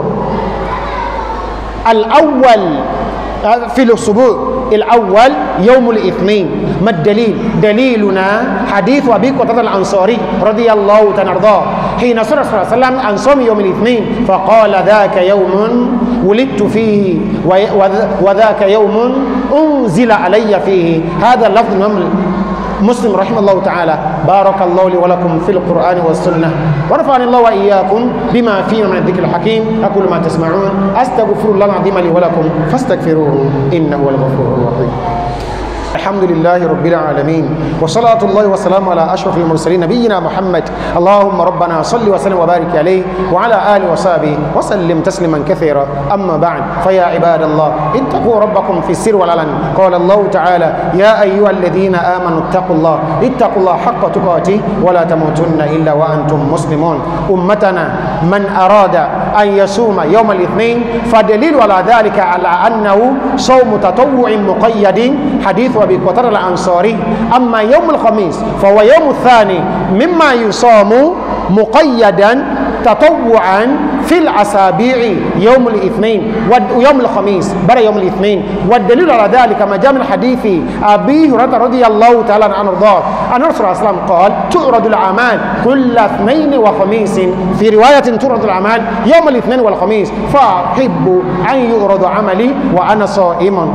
الأول في الأسبوع الأول يوم الاثنين ما الدليل دليلنا حديث أبي قتادة الأنصاري رضي الله تعالى عنه حين سئل صلى الله عليه وسلم عن صوم يوم الاثنين فقال ذاك يوم ولدت فيه وذاك يوم أنزل علي فيه هذا اللفظ الإمام مسلم رحمه الله تعالى بارك الله لي ولكم في القرآن والسنة ورفعني الله وإياكم بما فيه من الذكر الحكيم أقول ما تسمعون أستغفر الله العظيم لي ولكم فاستغفروه إنه هو الغفور الرحيم الحمد لله رب العالمين وصلاة الله وسلام على أشرف المرسلين نبينا محمد اللهم ربنا صل وسلم وبارك عليه وعلى آله وصحبه وسلم تسليما كثيرا أما بعد فيا عباد الله اتقوا ربكم في السر والعلن قال الله تعالى يا أيها الذين آمنوا اتقوا الله اتقوا الله حق تقاته ولا تموتن إلا وأنتم مسلمون أمتنا من أراد أن يصوم يوم الاثنين فدليل على ذلك على أنه صوم تطوع مقيد حديث أبي قتادة الأنصاري أما يوم الخميس فهو يوم الثاني مما يصام مقيدا تطوعا في الأسابيع يوم الاثنين ويوم الخميس بل يوم الاثنين والدليل على ذلك ما جاء من حديث أبي هريرة رضي الله تعالى عنه وارضاه أن الرسول صلى الله عليه وسلم قال تعرض الأعمال كل اثنين وخميس في رواية تعرض الأعمال يوم الاثنين والخميس فأحب أن يعرض عملي وأنا صائم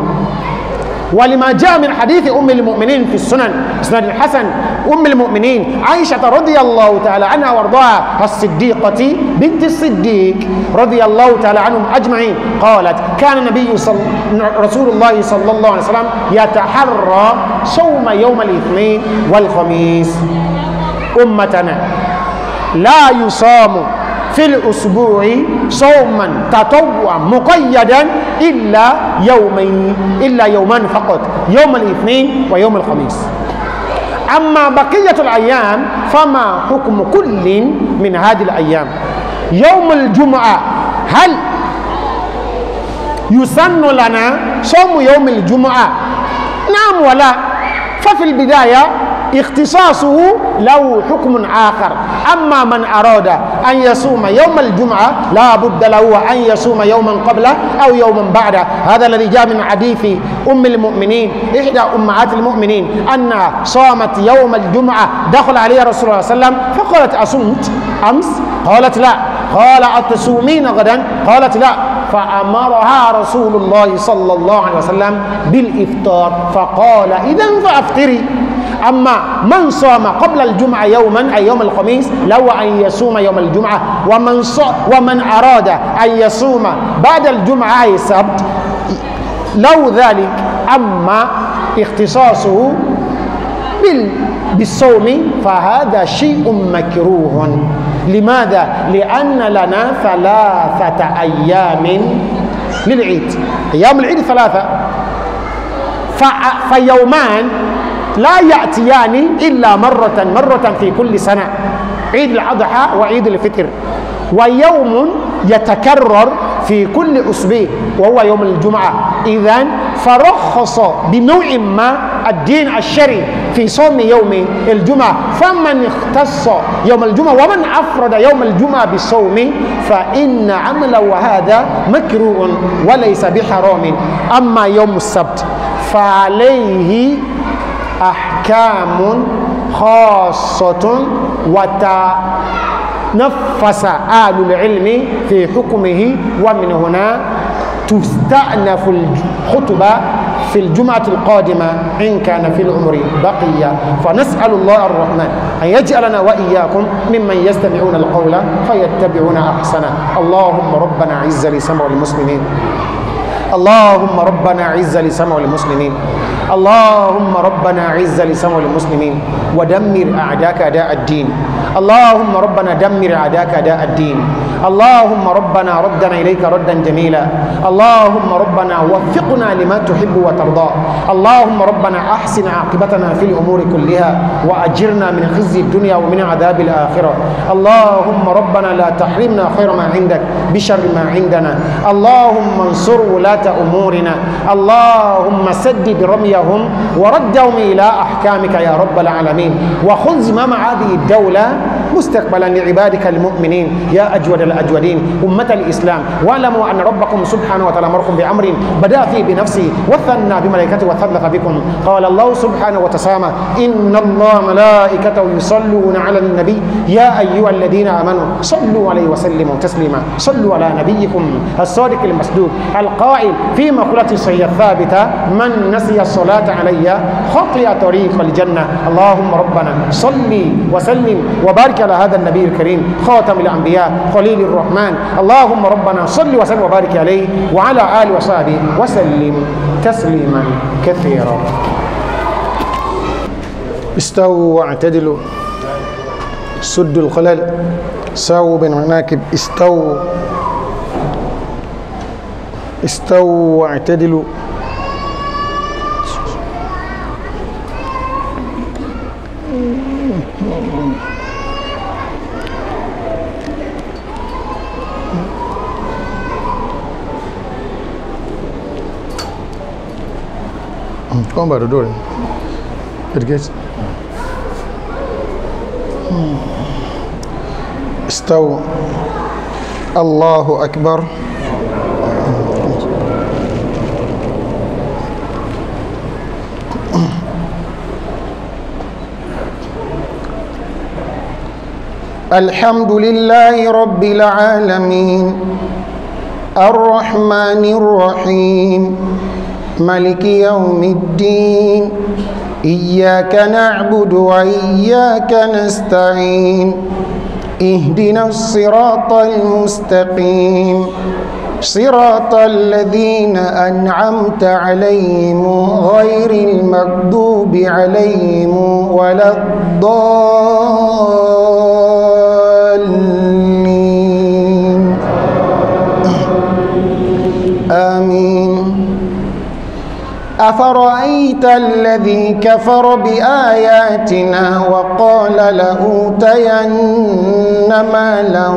ولما جاء من حديث أم المؤمنين في السنن سنن الحسن أم المؤمنين عائشة رضي الله تعالى عنها وارضاها الصديقة بنت الصديق رضي الله تعالى عنهم أجمعين قالت كان النبي صل... رسول الله صلى الله عليه وسلم يتحرى صوم يوم الاثنين والخميس أمتنا لا يصام في الأسبوع صوما تطوعا مقيدا إلا يومين إلا يومان فقط يوم الاثنين ويوم الخميس أما بقية الأيام فما حكم كل من هذه الأيام يوم الجمعة هل يسن لنا صوم يوم الجمعة نعم ولا ففي البداية اختصاصه له حكم آخر أما من أراد أن يصوم يوم الجمعة لا بد له أن يصوم يوما قبله أو يوما بعده هذا الذي جاء من حديث أم المؤمنين إحدى أمهات المؤمنين أنها صامت يوم الجمعة دخل عليها رسول الله صلى الله عليه وسلم فقالت أصمت أمس قالت لا قال أتصومين غدا قالت لا فأمرها رسول الله صلى الله عليه وسلم بالإفطار فقال إذا فأفطري أما من صام قبل الجمعة يوما أي يوم الخميس لو أن يصوم يوم الجمعة ومن, ص... ومن أراد أن يصوم بعد الجمعة أي السبت لو ذلك أما اختصاصه بال... بالصوم فهذا شيء مكروه لماذا؟ لأن لنا ثلاثة أيام للعيد أيام العيد ثلاثة ف... فيومان لا يأتيان إلا مرة مرة في كل سنة عيد الأضحى وعيد الفطر ويوم يتكرر في كل أسبوع وهو يوم الجمعة إذا فرخص بنوع ما الدين الشرعي في صوم يوم الجمعة فمن اختص يوم الجمعة ومن أفرد يوم الجمعة بالصوم فإن عمله هذا مكروه وليس بحرام أما يوم السبت فعليه أحكام خاصة وتنفس آل العلم في حكمه ومن هنا تستأنف الخطبة في الجمعة القادمة إن كان في العمر بقية فنسأل الله الرحمن أن يجعلنا وإياكم ممن يستمعون القول فيتبعون أحسنه اللهم ربنا عز لسمع المسلمين اللهم ربنا عز لسمع المسلمين اللهم ربنا عز لسمع المسلمين ودمر أعداءك أداء الدين اللهم ربنا دمر أعداءك أداء الدين اللهم ربنا ردنا إليك ردا جميلا اللهم ربنا وفقنا لما تحب وترضى اللهم ربنا أحسن عاقبتنا في الأمور كلها وأجرنا من خزي الدنيا ومن عذاب الآخرة اللهم ربنا لا تحرمنا خير ما عندك بشر ما عندنا اللهم انصر ولاة أمورنا اللهم سدد رميهم وردهم إلى أحكامك يا رب العالمين وخذ زمام هذه الدولة مستقبلا لعبادك المؤمنين يا أجود الأجودين أمة الإسلام واعلموا أن ربكم سبحانه وتعالى أمركم بأمر بدأ فيه بنفسه وثنى بملائكته وثلث بكم قال الله سبحانه وتسامى إن الله ملائكته يصلون على النبي يا أيها الذين آمنوا صلوا عليه وسلموا تسليما صلوا على نبيكم الصادق المصدوق القائل في مقولة صحيحة الثابتة من نسي الصلاة علي خطي طريق الجنة اللهم ربنا صل وسلم وبارك على هذا النبي الكريم خاتم الأنبياء خليل الرحمن اللهم ربنا صل وسلم وبارك عليه وعلى آله وصحبه وسلم تسليما كثيرا استووا واعتدلوا سدوا الخلل ساووا بين المناكب استووا استووا واعتدلوا Come by the door. It gets. استووا الله أكبر الحمد لله رب العالمين الرحمن الرحيم ملك يوم الدين إياك نعبد وإياك نستعين اهدنا الصراط المستقيم صراط الذين أنعمت عليهم غير المغضوب عليهم ولا الضالين آمين أفرأيت الذي كفر بآياتنا وقال لأوتين مالا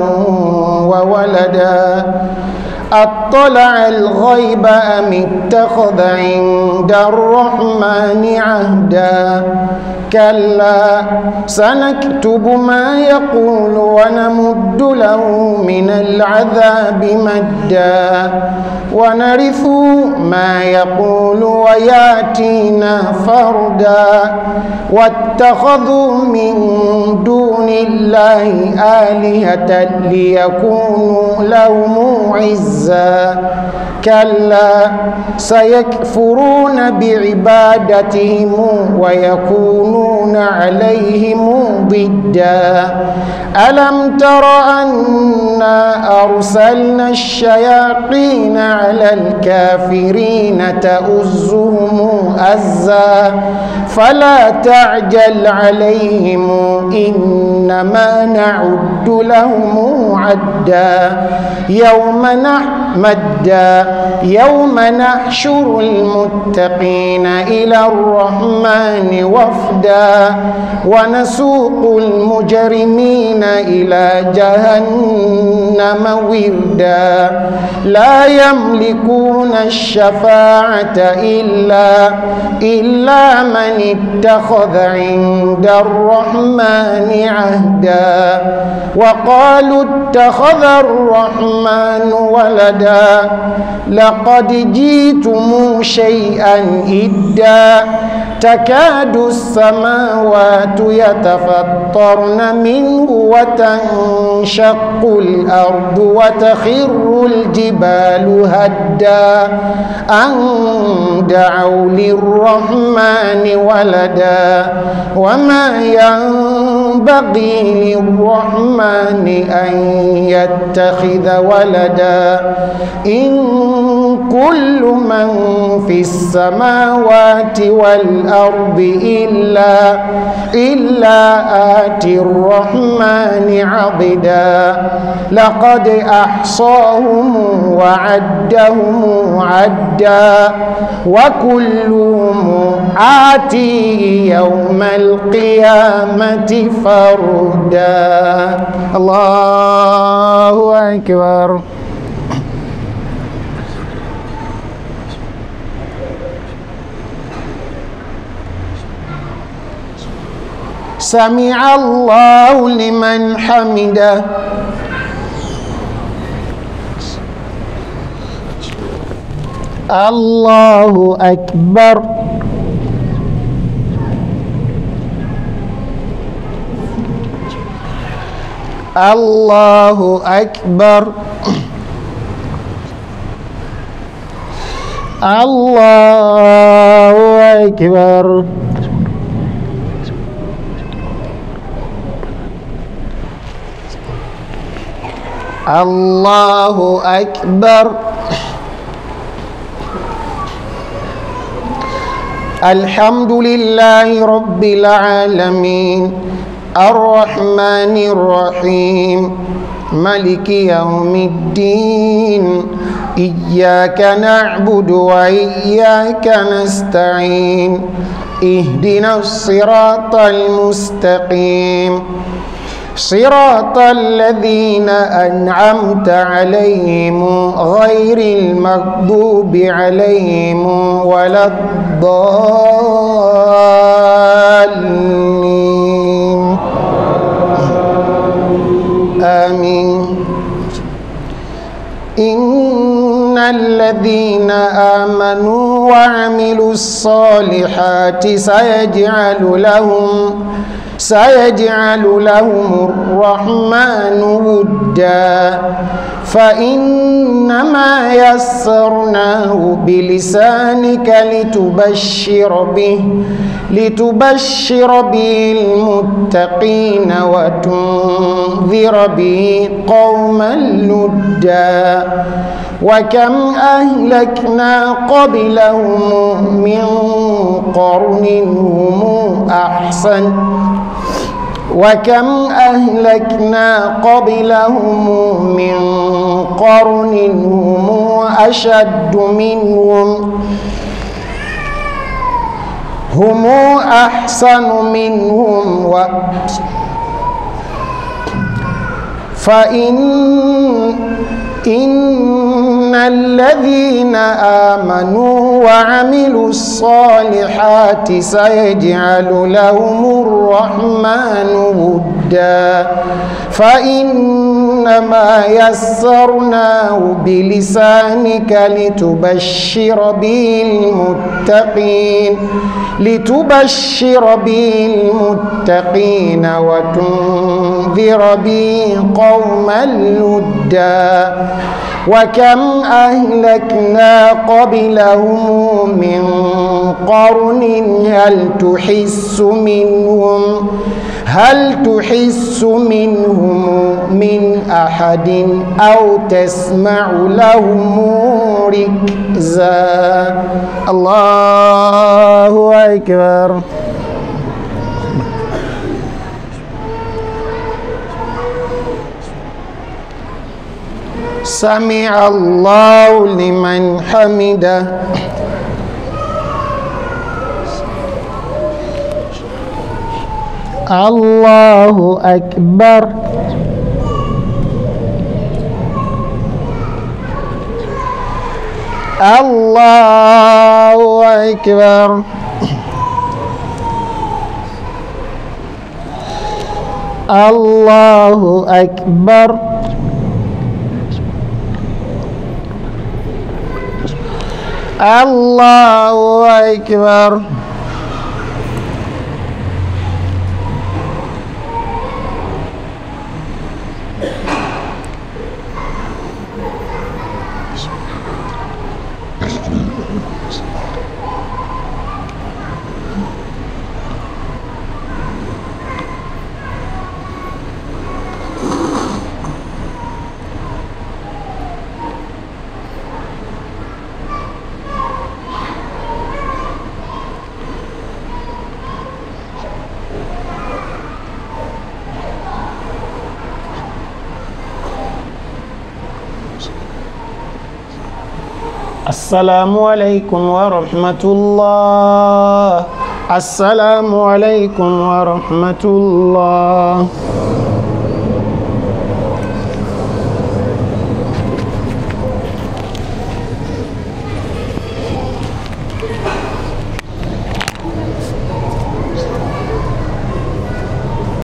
وولدا أطلع الغيب أم اتخذ عند الرحمن عهدا كلا سنكتب ما يقول ونمد له من العذاب مدا ونرث ما يقول وياتينا فردا واتخذوا من دون الله آلهة ليكونوا لهم عزا عزا كلا سيكفرون بعبادتهم ويكونون عليهم ضدا ألم تر أنا أرسلنا الشياطين على الكافرين تؤزهم أزا فلا تعجل عليهم إنما نعد لهم عدا يوم نحمد يوم نحشر المتقين إلى الرحمن وفدا ونسوق المجرمين إلى جهنم وردا لا يملكون الشفاعة إلا إلا من اتخذ عند الرحمن عهدا وقالوا اتخذ الرحمن ولدا لقد جئتم شيئا إدا تكاد السماوات يتفطرن منه وتنشق الأرض وتخر الجبال هدا أن دعوا للرحمن ولدا وما ينبغي للرحمن أن يتخذ ولدا إن كل من في السماوات والأرض إلا إلا آتي الرحمن عبدا لقد أحصاهم وعدهم عدا وكلهم آتيه يوم القيامة فردا الله أكبر سمع الله لمن حمده الله أكبر الله أكبر الله أكبر الله أكبر الحمد لله رب العالمين الرحمن الرحيم ملك يوم الدين إياك نعبد وإياك نستعين اهدنا الصراط المستقيم صراط الذين أنعمت عليهم غير المغضوب عليهم ولا الضالين آمين إن الذين آمنوا وعملوا الصالحات سيجعل لهم سيجعل لهم الرحمن ودا فإنما يسرناه بلسانك لتبشر به لتبشر به المتقين وتنذر به قوما لدا وكم أهلكنا قبلهم من قرن هم أحسن وكم أهلكنا قبلهم من قرن هم أشد منهم هم أحسن منهم و فإن إن الذين آمنوا وعملوا الصالحات سيجعل لهم الرحمن ودا فإنما يسرناه بلسانك لتبشر به المتقين لتبشر به المتقين وتنذر به قوما لدا وكم أهلكنا قبلهم من قرن هل تحس منهم هل تحس منهم من أحد أو تسمع لهم ركزا الله أكبر سمع الله لمن حمده الله أكبر الله أكبر الله أكبر الله أكبر السلام عليكم ورحمة الله السلام عليكم ورحمة الله